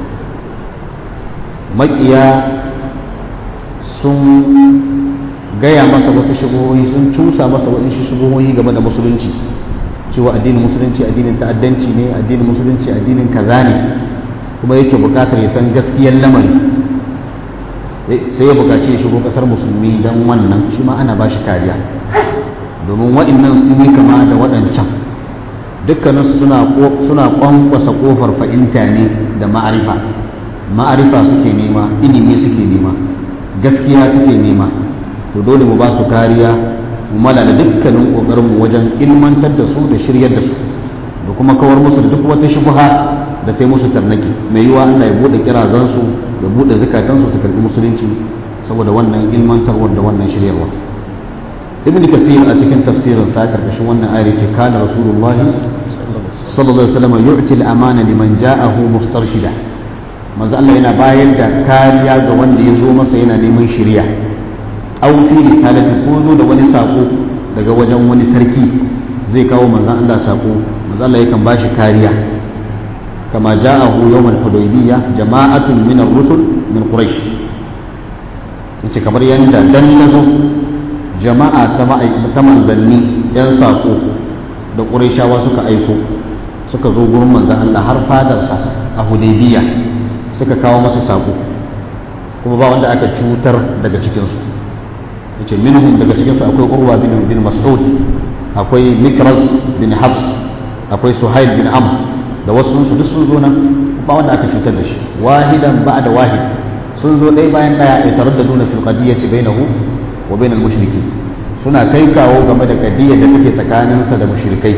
makiya sun gaya masa wasu shubuhohi sun cusa masa waɗansu shubuhohi game da musulunci cewa addinin musulunci addinin ta'addanci ne addinin musulunci addinin kaza ne kuma yake buƙatar ya san gaskiyar lamari sai ya buƙaci ya shigo ƙasar musulmi don wannan shi ma ana ba shi kariya domin waɗannan sun yi kama da waɗancan dukkaninsu suna ƙwanƙwasa ƙofar fahimta ne da ma'arifa ma'arifa suke nema ilimi suke nema gaskiya suke nema to dole mu ba su kariya mu malala dukkanin kokarinmu wajen ilmantar da su da shiryar da su da kuma kawar musu da duk wata shubha da ta yi musu tarnaki mai yiwa Allah ya bude kirazan su ya bude zakatan su su karbi musulunci saboda wannan ilmantarwar da wannan shiryarwa ibn kasir a cikin tafsirin sa karkashin wannan ayar ce kana rasulullahi sallallahu alaihi wasallam yu'ti al-amana liman ja'ahu mustarshida manzo Allah yana bayar da kariya ga wanda ya zo masa yana neman shiriya aw fi risalati ko zo da wani sako daga wajen wani sarki zai kawo manzon Allah sako manzo Allah yakan bashi kariya kama ja'ahu yawm al-hudaybiyya jama'atun min ar-rusul min quraish yace kamar yanda dan nazo jama'a ta ta manzanni yan sako da qurayshawa suka aiko suka zo gurin manzon Allah har fadarsa a hudaybiyya suka kawo masa sako kuma ba wanda aka cutar daga cikinsu yace minhum daga cikinsu akwai urwa bin bin mas'ud akwai mikras bin hafs akwai suhail bin am da wasu su duk sun zo nan ba wanda aka cutar da shi wahidan ba'da wahid sun zo ɗaya bayan ɗaya ya taraddaduna fil qadiyyati bainahu wa bainal mushriki suna kai kawo game da qadiyyar da take tsakaninsa da mushrikai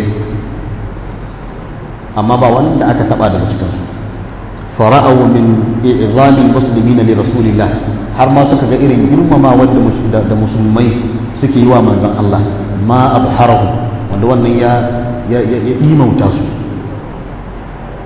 amma ba wanda aka taba daga cikinsu fara'au min i'zamil muslimina li rasulillah har ma suka ga irin girmama wanda da musulmai suke yi wa manzon Allah ma abharahu wanda wannan ya ya ya dimauta su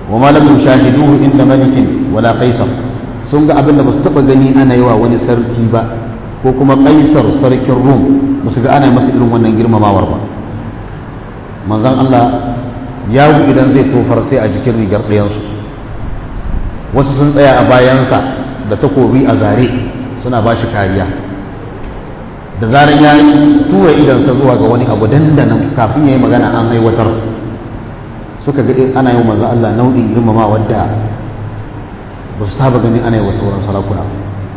wa ma lam yushahiduhu inda malikin wala qaisar sun ga abin da ba su taba gani ana yi wa wani sarki ba ko kuma kaisar sarkin rum ba su ga ana masa irin wannan girmamawar ba manzon Allah yawo idan zai tofar sai a jikin rigar ɗayansu wasu sun tsaya a bayansa da takobi a zare suna ba shi kariya da zarar ya tura idansa zuwa ga wani abu dandanan kafin ya yi magana an aiwatar suka ga ana yi wa manzan Allah nau'in girmama wadda ba su saba gani ana yi wa sauran sarakuna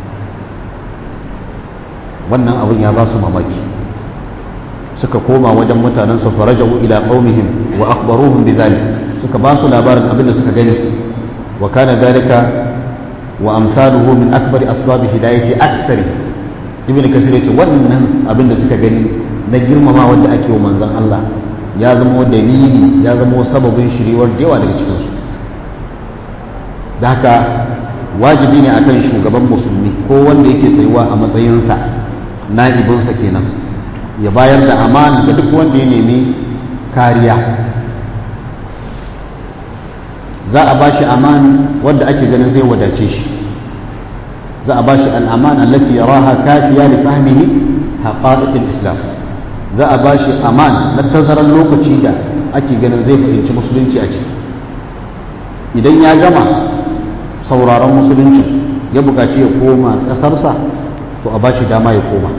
wannan abin ya ba su mamaki suka koma wajen mutanen su farajahu ila qaumihim wa akhbaruhum bidhalik suka ba su labarin abin da suka gani wa kana dalika wa amsaluhu min akbari asbab hidayati aktsari ibn kasir yace wannan abin da suka gani na girmama wanda ake wa manzon Allah ya zama dalili ya zama sababin shiriwar da yawa daga cikin su da haka wajibi ne akan shugaban musulmi ko wanda yake tsayuwa a matsayinsa na'ibinsa kenan ya bayar da amana ga duk wanda ya nemi kariya za a bashi aman wanda ake ganin zai wadace shi za a bashi al'amana allati yaraha kafiya li fahmihi haqa'iqil islam za a bashi aman na tazarar lokaci da ake ganin zai fahimci musulunci a ciki idan ya gama sauraron musulunci ya buƙaci ya koma ƙasarsa to a bashi dama ya koma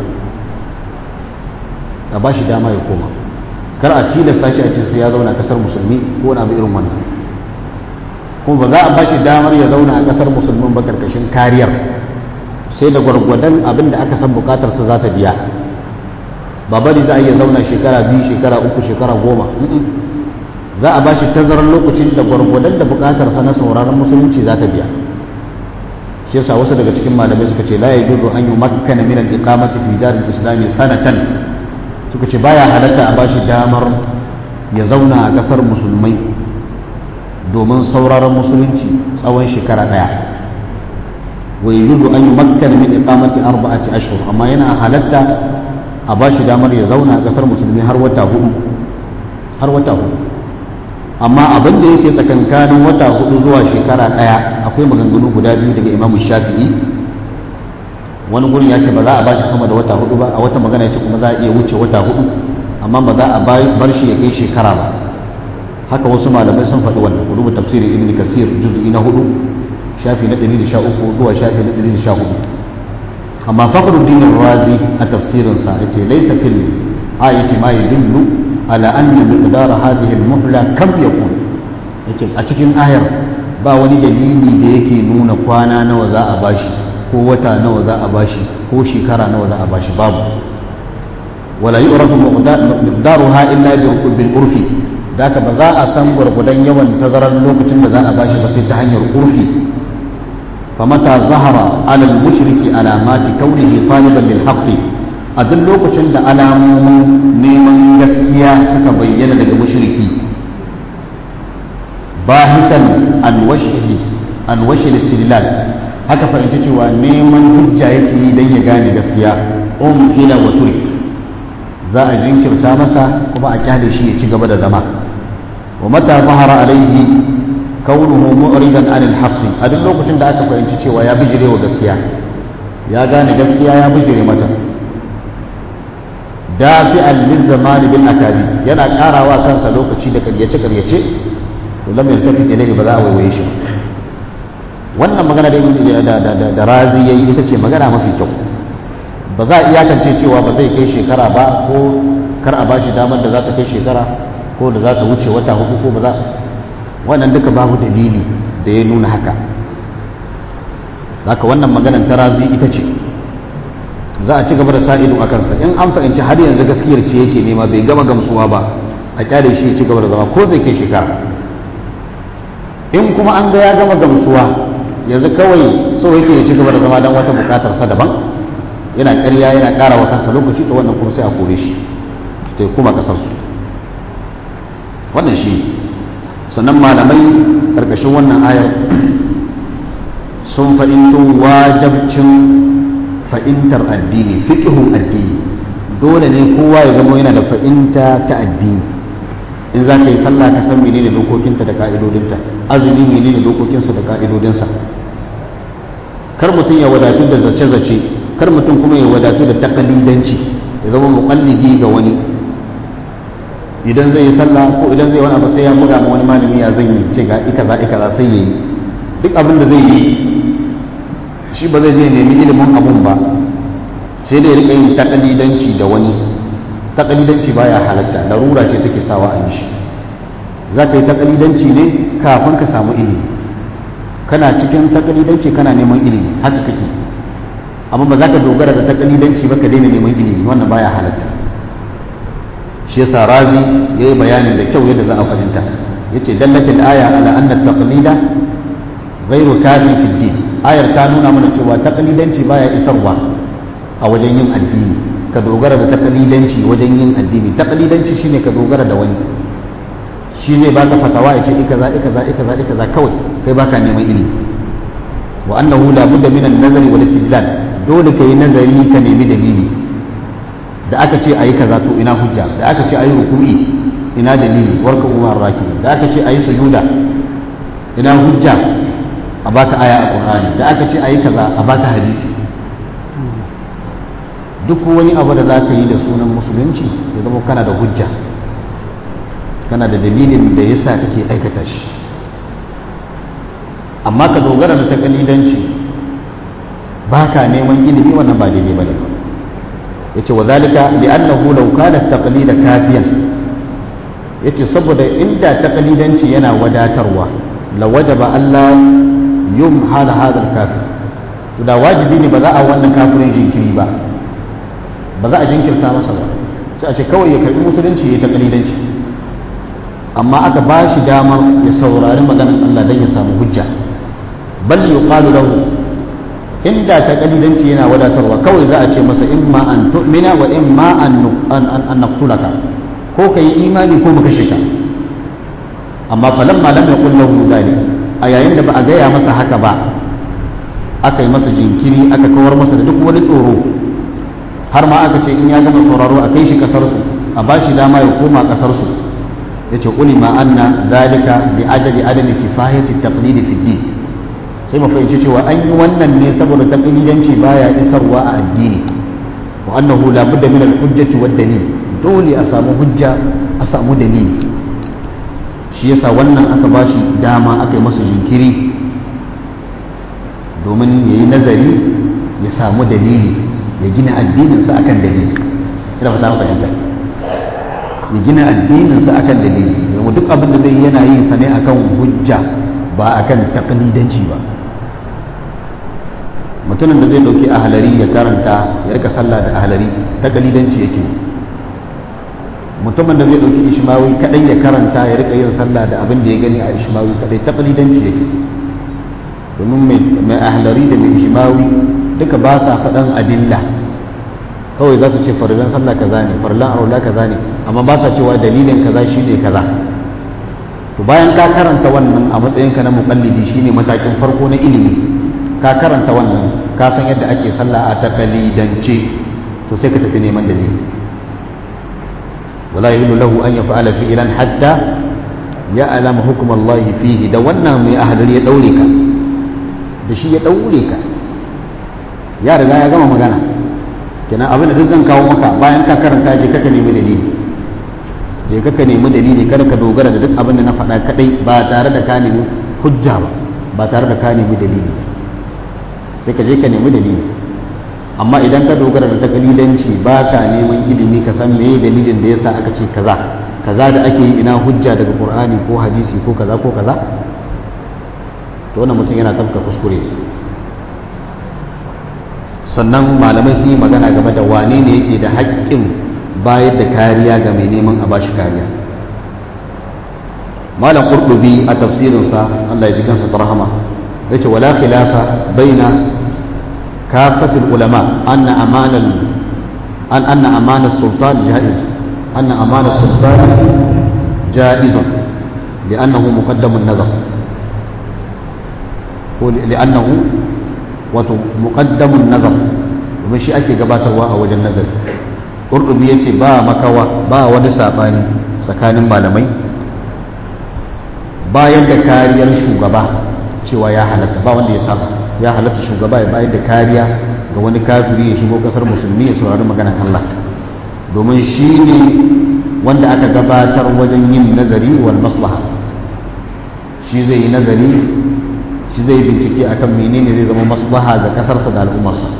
a bashi dama ya koma kar a tilasta shi a ce sai ya zauna a ƙasar musulmi ko wani abu irin wannan kuma ba za a bashi damar ya zauna a ƙasar musulmin ba karkashin kariyar sai da gwargwadon abin da aka san bukatarsa za ta biya ba bari za a iya zauna shekara biyu shekara uku shekara goma za a bashi tazarar lokacin da gwargwadon da bukatarsa na sauraron musulunci za ta biya shi yasa wasu daga cikin malamai suka ce la yajuzu an yumakkana min al-iqamati fi daril islami sanatan suka ce baya halatta a bashi damar ya zauna a kasar musulmai domin sauraron musulunci tsawon shekara daya wa yajuzu an yumakkana min iqamati arba'ati ashhur amma yana halatta a bashi damar ya zauna a kasar musulmi har wata hudu har wata hudu amma abin da yake tsakankanin wata hudu zuwa shekara daya akwai maganganu guda biyu daga imamu shafi'i wani gurin ya ce ba za a bashi sama da wata hudu ba a wata magana ya ce kuma za a iya wuce wata hudu amma ba za a bar shi ya kai shekara ba haka wasu malamai sun faɗi wannan ku duba tafsirin ibn kasir juz'i na hudu shafi na 113 zuwa shafi na 114 amma fakhruddin razi a tafsirinsa yace laysa fil ayati ma yadullu ala anna miqdar hadhihi al-muhla kam yakun yace a cikin ayar ba wani dalili da yake nuna kwana nawa za a bashi ko wata nawa za a bashi ko shekara nawa za a bashi babu wala yu'rafu miqdaruha illa bil urfi daka ba za a san gwargwadon yawan tazarar lokacin da za a bashi ba sai ta hanyar urfi famata zahara ala al-mushriki alamati kaunihi taliban lil haqqi a duk lokacin da alamomin neman gaskiya suka bayyana daga mushriki bahisan an washihi an washil istidlal haka fahimci cewa neman hujja yake yi don ya gane gaskiya um ila wa turik za a jinkirta masa kuma a kyale shi ya ci gaba da zama wa mata zahara alaihi kaunuhu mu'ridan anil haqqi a duk lokacin da aka fahimci cewa ya bijire wa gaskiya ya gane gaskiya ya bijire mata dafi'an lizzamani bil akadi yana karawa kansa lokaci da karyace karyace to lam yaltafi ilayhi ba za a waiwaye shi wannan magana da da da da razi yayi ita ce magana mafi kyau ba za a iyakance cewa ba zai kai shekara ba ko kar a bashi damar da za ta kai shekara ko da za ta wuce wata hudu ko ba za wannan duka babu dalili da ya nuna haka haka wannan maganar ta razi ita ce za a ci gaba da sa ido a kansa in an fahimci har yanzu gaskiyar ce yake nema bai gama gamsuwa ba a kyale shi ya ci gaba da zama ko zai kai shekara in kuma an ga ya gama gamsuwa yanzu kawai so yake ya ci gaba da zama don wata bukatar sa daban yana ƙarya yana ƙara wa kansa lokaci to wannan kuma sai a kore shi ta kuma kasar su wannan shi sannan malamai ƙarƙashin wannan ayar sun fahimto wajabcin fahimtar addini fiqhun addini dole ne kowa ya zama yana da fahimta ta addini in za ka yi sallah ka san menene dokokinta da ka'idodinta azumi menene dokokinsa da ka'idodinsa kar mutum ya wadatu da zace-zace kar mutum kuma ya wadatu da takalidanci ya zama muƙallidi ga wani idan zai yi sallah ko idan zai wani abu sai ya buga ma wani malami ya zan yi ce ga ikaza ikaza sai ya yi duk abin da zai yi shi ba zai je nemi ilimin abun ba sai dai rika yin takalidanci da wani takalidanci baya halatta larura ce take sawa a yi shi za ka yi takalidanci ne kafin ka samu ilimi kana cikin takalidanci kana neman ilimi haka kake amma ba za ka dogara da takalidanci ba ka daina neman ilimi wannan baya halatta shi yasa razi ya yi bayanin da kyau yadda za a fahimta ya ce dallatin aya ala anna taqlida ghairu kafin fi din ayar ta nuna mana cewa taqlidanci baya isarwa a wajen yin addini ka dogara da taqlidanci wajen yin addini taqlidanci shine ka dogara da wani shi zai baka fatawa ya ce ikaza ikaza ikaza ikaza kawai kai baka neman ilimi wa annahu la budda min an-nazari wal istidlal dole kai nazari ka nemi dalili da aka ce ayi kaza to ina hujja da aka ce ayi ruku'i ina dalili warka umar raki da aka ce ayi sujuda ina hujja a baka aya a qur'ani da aka ce ayi kaza a baka hadisi duk wani abu da za ka yi da sunan musulunci ya zama kana da hujja kana da dalilin da ya sa kake aikata shi amma ka dogara da takalidanci ba ka neman ilimi wannan ba daidai ba ne ba ya ce wa zalika bi annahu law kana taqlida kafiyan ya ce saboda inda takalidanci yana wadatarwa la wajaba Allah yumhal hadha al-kafir to da wajibi ne ba za a wannan kafirin jinkiri ba ba za a jinkirta masa ba sai a ce kawai ya karbi musulunci ya yi takalidanci amma aka ba shi damar ya saurari maganar Allah don ya samu hujja bal yuqalu lahu inda ta kalidanci yana wadatarwa kawai za a ce masa imma an tu'mina wa imma an an naqtulaka ko ka yi imani ko mu kashe ka amma falamma lam yaqul lahu dhalik a yayin da ba a gaya masa haka ba aka yi masa jinkiri aka kawar masa da duk wani tsoro har ma aka ce in ya gama sauraro a kai shi kasar su a ba shi dama ya koma kasar su yace ulima anna zalika bi ajali adami kifayati taqlid fi din sai mu fahimci cewa an yi wannan ne saboda taqlidanci baya isarwa a addini wa annahu la budda min al hujjati wad dalil dole a samu hujja a samu dalili shi yasa wannan aka bashi dama aka yi masa jinkiri domin yayi nazari ya samu dalili ya gina addininsa akan dalili ina fata fahimta ya gina addininsa akan dalili yau duk abin da zai yana yin sa ne akan hujja ba akan taklidanci ba mutumin da zai dauki ahalari ya karanta ya rika sallah da ahalari taklidanci yake mutumin da zai dauki ishmawi kadai ya karanta ya rika yin sallah da abin da ya gani a ishmawi kadai taklidanci yake domin mai ahalari da mai ishmawi duka ba sa faɗan adilla kawai za su ce farillan sallah kaza ne farillan aula kaza ne amma ba sa cewa dalilin kaza shine kaza to bayan ka karanta wannan a matsayinka na muqallidi shine matakin farko na ilimi ka karanta wannan ka san yadda ake sallah a taqalidance to sai ka tafi neman dalili wala yahillu lahu an yaf'ala fi'lan hatta ya'lam hukm Allah fihi da wannan mai ahlari ya daure ka da shi ya daure ka ya riga ya gama magana kenan abin da duk zan kawo maka bayan ka karanta je kaka nemi dalili je kaka nemi dalili kada ka dogara da duk abin da na faɗa kadai ba tare da ka nemi hujja ba ba tare da ka nemi dalili sai ka je ka nemi dalili amma idan ka dogara da takalidanci ba ka neman ilimi ka san meye dalilin da yasa aka ce kaza kaza da ake yi ina hujja daga qur'ani ko hadisi ko kaza ko kaza to wannan mutum yana tafka kuskure sannan malamai sun yi magana game da wane ne yake da haƙƙin bayar da kariya ga mai neman a bashi kariya malam qurtubi a tafsirinsa Allah ya ji kansa tarhama yace wala khilafa baina kafatul ulama anna amanal an anna amana sultan jaiz anna amana sultan jaiz لأنه مقدم النظر لأنه wato muqaddamun nazar domin shi ake gabatarwa a wajen nazari qurtubi yace ba makawa ba wani sabani tsakanin malamai bayan da kariyar shugaba cewa ya halatta ba wanda ya saba ya halatta shugaba ya bayar da kariya ga wani kafiri ya shigo kasar musulmi ya saurari maganar Allah domin shi ne wanda aka gabatar wajen yin nazari wal maslaha shi zai yi nazari shi zai bincike akan menene zai zama maslaha ga kasarsa da al'ummarsa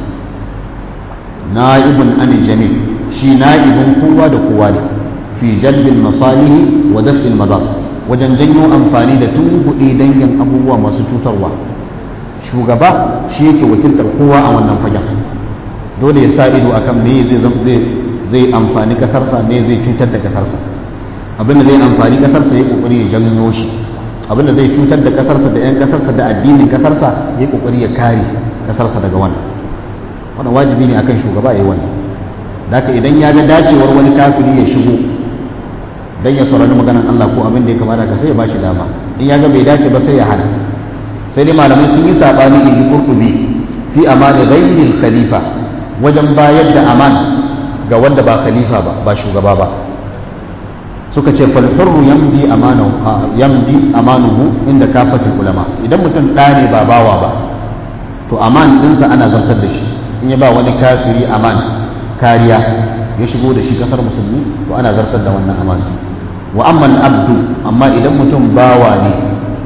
na'ibun an jami shi na'ibin kowa da kowa ne fi jalbin masalihi wa daf'il madar wajen janyo amfani da tunkuɗe dangin abubuwa masu cutarwa shugaba shi yake wakiltar kowa a wannan fagen dole ya sa ido akan me zai zai amfani kasarsa me zai cutar da kasarsa abinda zai amfani kasarsa ya kokari ya janyo shi abinda zai cutar da kasarsa da 'yan kasarsa da addinin kasarsa ya kokari ya kare kasarsa daga wannan wannan wajibi ne akan shugaba ya yi wannan daga idan ya ga dacewar wani kafiri ya shigo dan ya saurari maganar Allah ko abin da ya kamata ka sai ya bashi dama in ya ga bai dace ba sai ya hana sai dai malamai sun yi sabani in ji kurkubi fi amana ghayril khalifa wajen bayar da aman ga wanda ba khalifa ba ba shugaba ba suka ce fal hurru yamdi amanahu yamdi amanuhu inda kafatul ulama idan mutum ɗa ne ba bawa ba to aman ɗinsa ana zartar da shi in ya ba wani kafiri aman kariya ya shigo da shi kasar musulmi to ana zartar da wannan aman wa amman abdu amma idan mutum bawa ne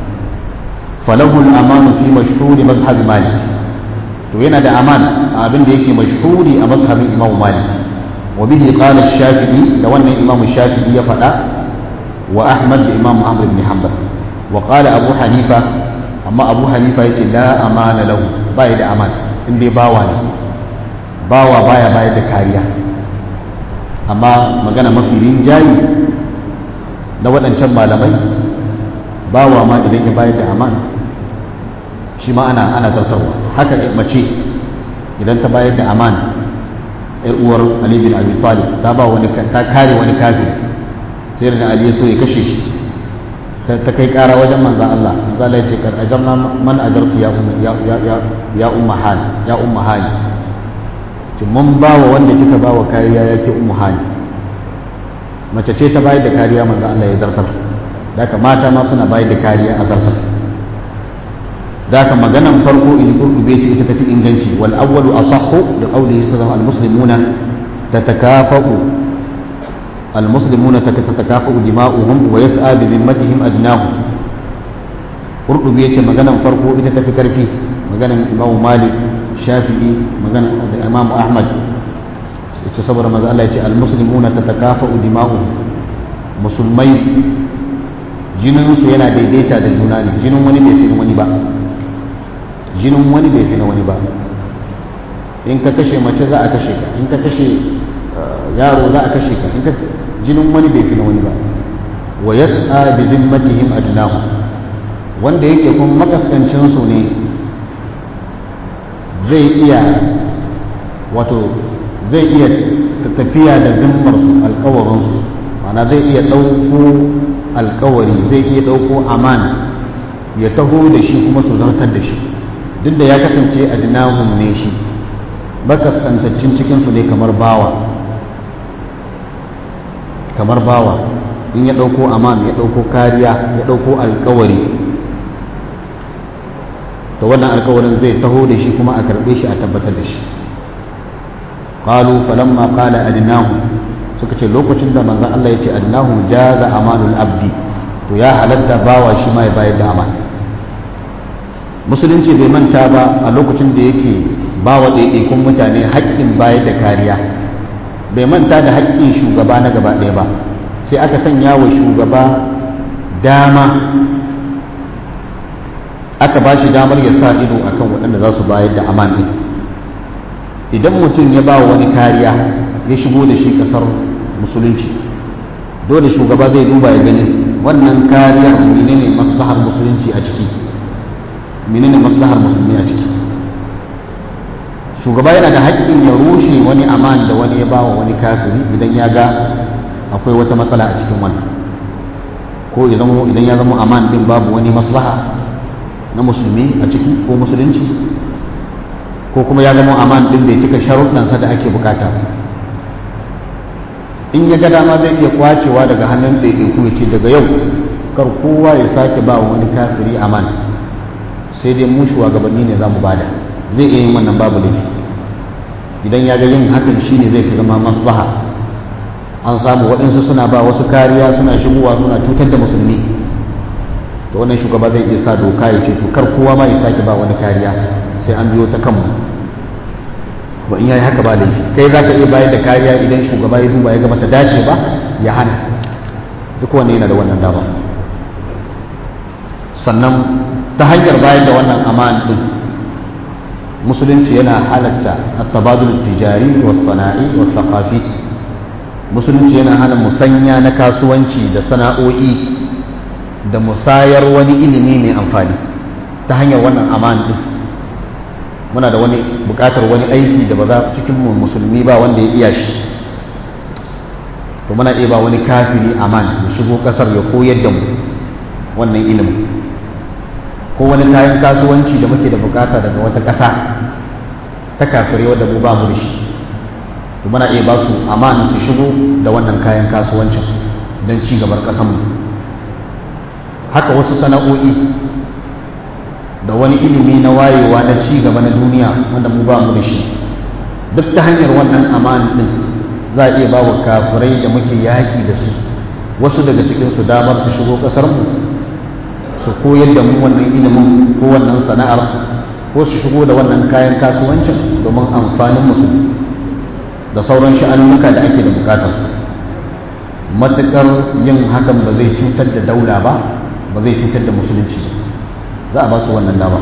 falahu al-amanu fi mashhuri mazhab malik to yana da aman abin da yake mashhuri a mazhabin imam malik wa bihi qala ash-shafi'i da wannan imam shafi'i ya faɗa wa ahmad da imam ahmad ibn hanbal wa qala abu hanifa amma abu hanifa yace la amana lahu bai da aman in dai bawa ne bawa baya bayar da kariya amma magana mafi rinjayi na waɗancan malamai bawa ma idan ya bayar da aman shi ma ana ana zartarwa haka mace idan ta bayar da aman yar uwar ali bin abi talib ta ba wani ta kare wani kafir sai da ali ya so ya kashe shi ta kai kara wajen manzan Allah manzan Allah ya ce kar ajarna man ajartu ya ya ya ya umma hal ya umma hali ki mun ba wa wanda kika ba wa kariya yake ummu hali mace ce ta bayar da kariya manzo Allah ya zartar daga mata ma suna bayar da kariya a zartar daga maganan farko in kurkube ce ita tafi inganci wal awwalu asahhu da qawlihi sallallahu al muslimuna tatakafa'u al muslimuna tatakafa'u dima'uhum wa yas'a bi dhimmatihim ajnahum kurkube ce maganan farko ita tafi karfi maganan imamu malik shafi'i magana da imam ahmad ce saboda maza Allah ya ce almuslimuna tatakafa'u dima'uhum musulmai jininsu yana daidaita da juna ne jinin wani bai fi wani ba jinin wani bai fi na wani ba in ka kashe mace za a kashe ka in ka kashe yaro za a kashe ka in ka jinin wani bai fi na wani ba wa yas'a bi zimmatihim adnahu wanda yake kun makaskancin su ne zai iya wato zai iya tafiya da zimmarsu alkawarinsu mana zai iya ɗauko alkawari zai iya ɗauko amana ya taho da shi kuma su zartar da shi duk da ya kasance a dinahun ne shi bakaskantaccin cikinsu ne kamar bawa kamar bawa in ya ɗauko aman ya ɗauko kariya ya ɗauko alkawari to wannan alkawarin zai taho da shi kuma a karbe shi a tabbatar da shi qalu falamma qala adnahu suka ce lokacin da manzon Allah ya ce adnahu jaza amanul abdi to ya halatta bawa shi ma ya bayar da aman musulunci bai manta ba a lokacin da yake bawa ɗaiɗaikun mutane haƙƙin bayar da kariya bai manta da haƙƙin shugaba na gaba ɗaya ba sai aka sanya wa shugaba dama aka ba shi damar ya sa ido akan waɗanda za su bayar da aman ɗin idan mutum ya ba wani kariya ya shigo da shi ƙasar musulunci dole shugaba zai duba ya gani wannan kariyar menene maslahar musulunci a ciki menene maslahar musulmi a ciki shugaba yana da haƙƙin ya rushe wani aman da wani ya ba wa wani kafiri idan ya ga akwai wata matsala a cikin wannan ko idan ya zama aman ɗin babu wani maslaha na musulmi a ciki ko musulunci ko kuma ya zama aman din bai cika sharuɗansa da ake bukata in ya ga dama zai iya kwacewa daga hannun ɗaiɗaiku ya ce daga yau kar kowa ya sake ba wani kafiri aman sai dai mu shugabanni ne za mu bada zai iya yin wannan babu laifi idan ya ga yin hakan shine zai fi zama maslaha an samu waɗansu suna ba wasu kariya suna shigowa suna cutar da musulmi to wannan shugaba zai iya sa doka ya ce to kar kowa ma ya sake ba wani kariya sai an biyo ta kanmu ba in yayi haka ba laifi kai za ka iya bayar da kariya idan shugaba ya duba ya ga bata dace ba ya hana duk wanda yana da wannan dama sannan ta hanyar bayar da wannan aman din musulunci yana halatta at-tabadul tijari was sana'i was thaqafi musulunci yana hana musanya na kasuwanci da sana'o'i da musayar wani ilimi mai amfani ta hanyar wannan aman din muna da wani bukatar wani aiki da ba za cikin mu musulmi ba wanda ya iya shi to muna iya ba wani kafiri aman ya shigo kasar ya koyar da mu wannan ilimin ko wani kayan kasuwanci da muke da bukata daga wata ƙasa ta kafirai wadda mu ba mu da shi to muna iya ba su aman su shigo da wannan kayan kasuwancin don ci gabar ƙasanmu haka wasu sana'o'i da wani ilimi na wayewa na ci gaba na duniya wanda mu ba mu da shi duk ta hanyar wannan aman din za a iya ba wa kafirai da muke yaƙi da su wasu daga cikinsu damar su shigo ƙasarmu su koyar da mu wannan ilimin ko wannan sana'ar ko su shigo da wannan kayan kasuwancin domin amfanin musu da sauran sha'anunuka da ake da bukatar su matuƙar yin hakan ba zai cutar da daula ba ba zai cutar da musulunci za a ba su wannan dama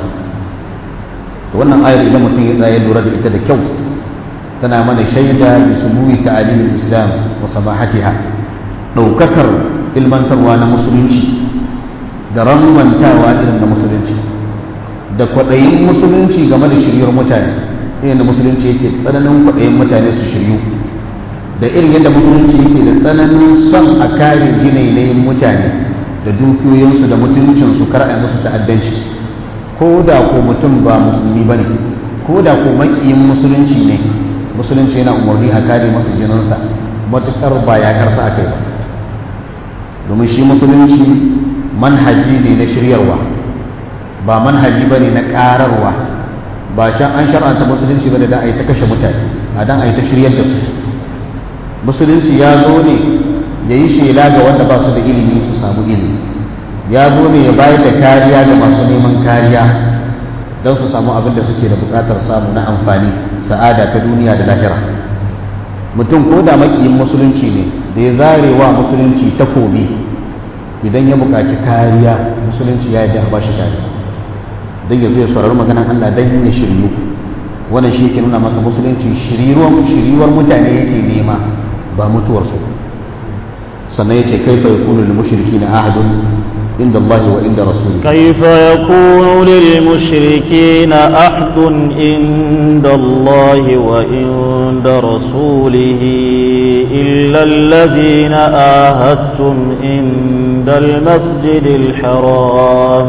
da wannan ayar idan mutum ya tsaye lura da ita da kyau tana mana shaida bi sumuwi ta'alimin islam wa samahatiha ɗaukakar ilmantarwa na musulunci da ramantawa irin na musulunci da kwaɗayin musulunci game da shiryar mutane irin da musulunci yake tsananin kwaɗayin mutane su shiryu da irin yadda musulunci yake da tsananin son a kare jinainayin mutane da dukiyoyinsu da mutuncinsu kar a musu ta'addanci ko da ko mutum ba musulmi ba ne ko da ko makiyin musulunci ne musulunci yana umarni a kare masa jininsa matuƙar ba yakarsa aka yi ba domin shi musulunci manhaji ne na shiryarwa ba manhaji ba ne na ƙararwa ba shan an shar'anta musulunci ba da da a yi ta kashe mutane a dan a yi ta shiryar da su musulunci ya zo ne ya yi shela ga wanda ba su da ilimi su samu ilimi ya zo ne ya bayar da kariya ga masu neman kariya don su samu abin da suke da buƙatar samu na amfani sa'ada ta duniya da lahira mutum ko da makiyin musulunci ne da ya zarewa musulunci takobi idan ya buƙaci kariya musulunci ya yi a ba shi kariya don ya zo ya saurari maganan Allah don ya shiryu wannan shi ke nuna maka musulunci shiriwar mutane yake nema ba mutuwarsu sannan ya ce kaifa ya kunu lil mushriki na ahadun inda Allah wa inda rasuli كيف يكون للمشركين عهد عند الله وعند رسوله إلا الذين آهدتم عند المسجد الحرام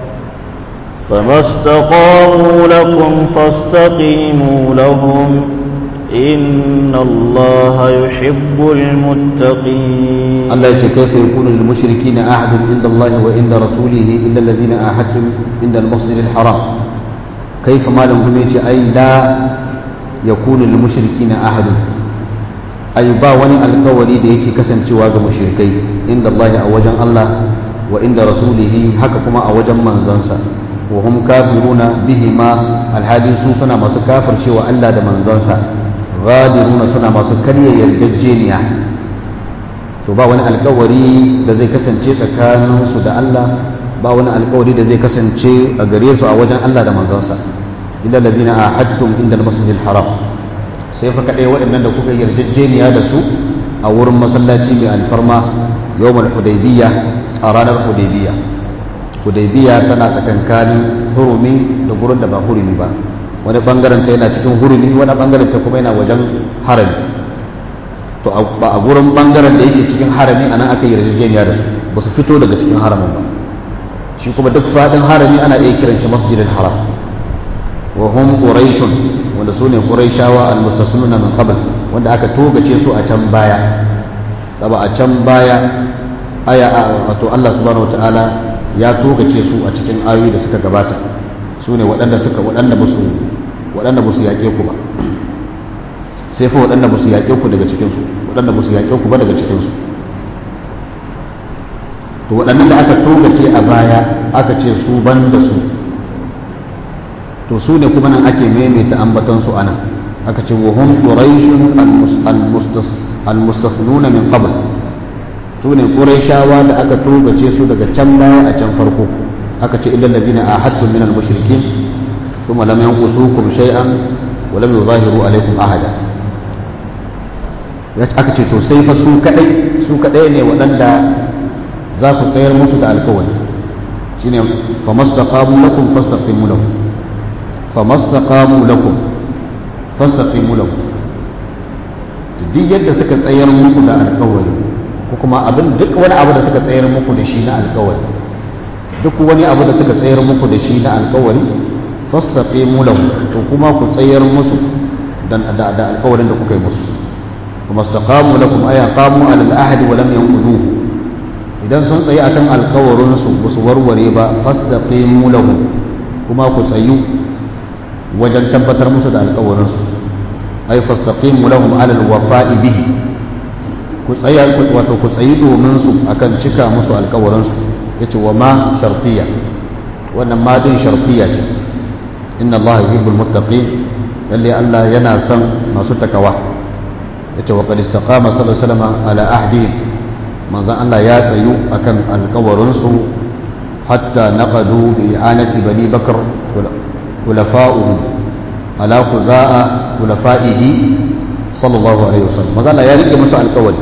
فما استقاموا لكم فاستقيموا لهم إن الله يحب المتقين Allah ya ce kaifa yakunu lil mushrikina ahadun inda Allah wa inda rasulihi illa alladhina ahadtum inda al-masjid al-haram kaifa malam kuma yace ai la yakunu lil mushrikina ahadun ai ba wani alkawari da yake kasancewa ga mushrikai inda Allah a wajen Allah wa inda rasulihi haka kuma a wajen manzansa wa hum kafiruna bihima alhadi su suna masu kafircewa Allah da manzansa ghadiruna suna masu karya yarjejeniya to ba wani alkawari da zai kasance tsakaninsu da Allah ba wani alkawari da zai kasance a gare su a wajen Allah da manzansa illa ladina ahadtum inda al-masjidil haram sai fa kadai waɗannan da kuka yarjejeniya da su a wurin masallaci mai alfarma yawmal hudaybiyya a ranar hudaybiyya hudaybiyya tana tsakankanin hurumi da gurin da ba hurumi ba wani bangaren ta yana cikin hurumi wani bangaren ta kuma yana wajen harami to ba a gurin bangaren da yake cikin harami anan aka yi yarjejeniya da su ba su fito daga cikin haramin ba shi kuma duk fadin harami ana iya kiran shi masjidil haram wa hum quraishun wanda su ne quraishawa almustasnuna min qabl wanda aka togace su a can baya saba a can baya aya wato Allah subhanahu wataala ya togace su a cikin ayoyi da suka gabata su ne waɗanda suka waɗanda musu waɗanda musu yaƙe ku ba sai fa waɗanda musu yaƙe ku daga cikinsu waɗanda musu yaƙe ku ba daga cikinsu to waɗannan da aka togace a baya aka ce su ban da su to su ne kuma nan ake maimaita ambatansu a nan aka ce wa hum quraishun almustasnuna min qabl su ne quraishawa da aka togace su daga can baya a can farko aka ce illal ladina ahadtum min almushrikin thumma lam yanqusukum shay'an wa lam yuzahiru alaykum ahada aka ce to sai fa su kadai su kadai ne waɗanda za ku tsayar musu da alkawari shine famastaqamu lakum fastaqimu lahum famastaqamu lakum fastaqimu lahum duk yadda suka tsayar muku da alkawari ko kuma abin duk wani abu da suka tsayar muku da shi na alkawari duk wani abu da suka tsayar muku da shi na alkawari fastaqimu lahum to kuma ku tsayar musu da da alkawarin da kuka yi musu famastaqamu lakum ay qamu ala al-ahd wa lam yanquduhu idan sun tsaye akan alkawarin su ba su warware ba fastaqimu lahum kuma ku tsayu wajen tabbatar musu da alkawarin su ay fastaqimu lahum ala alwafa'i bihi ku tsaya wato ku tsayi domin su akan cika musu alkawarin su yace wa ma shartiya wannan ma din shartiya ce inna allaha yuhibbul muttaqin lalle Allah yana son masu takawa yace wa qad istaqama sallallahu alaihi wasallam ala ahdihim manzon Allah ya tsayu akan alkawarin su hatta naqadu bi i'anati bani bakr khulafa'uhu ala khuza'a khulafa'ihi sallallahu alaihi wasallam manzon Allah ya rike musu alkawari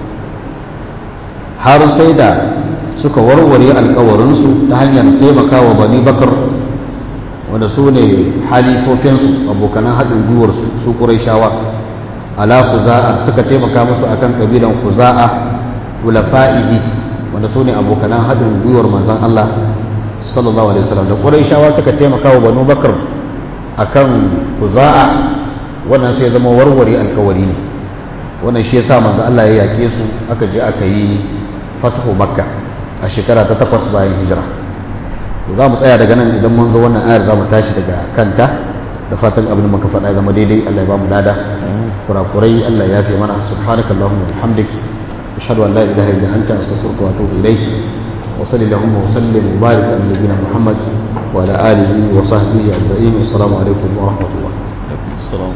har sai da suka warware alkawarinsu ta hanyar taimakawa bani bakar wanda su ne halifofinsu abokanan haɗin gwiwarsu su ƙuraishawa ala kuza'a suka taimaka musu akan ƙabilan kuza'a ulafa'ihi wanda su ne abokanan haɗin gwiwar manzan Allah sallallahu alaihi wasallam da ƙuraishawa suka taimaka wa banu bakar akan kuza'a wannan sai zama warware alkawari ne wannan shi yasa manzan Allah ya yake su aka je aka yi fatahu makka a shekara ta takwas bayan hijira za mu tsaya daga nan idan mun zo wannan ayar za mu tashi daga kanta da fatan abin da muka faɗa zama daidai Allah ya ba mu lada kurakurai Allah ya fi mana subhanakallahumma wa bihamdik ashhadu an la ilaha illa anta astaghfiruka wa atubu ilayk wa sallallahu wa sallim wa barik ala nabiyyina muhammad wa ala alihi wa sahbihi ajma'in assalamu alaikum wa rahmatullah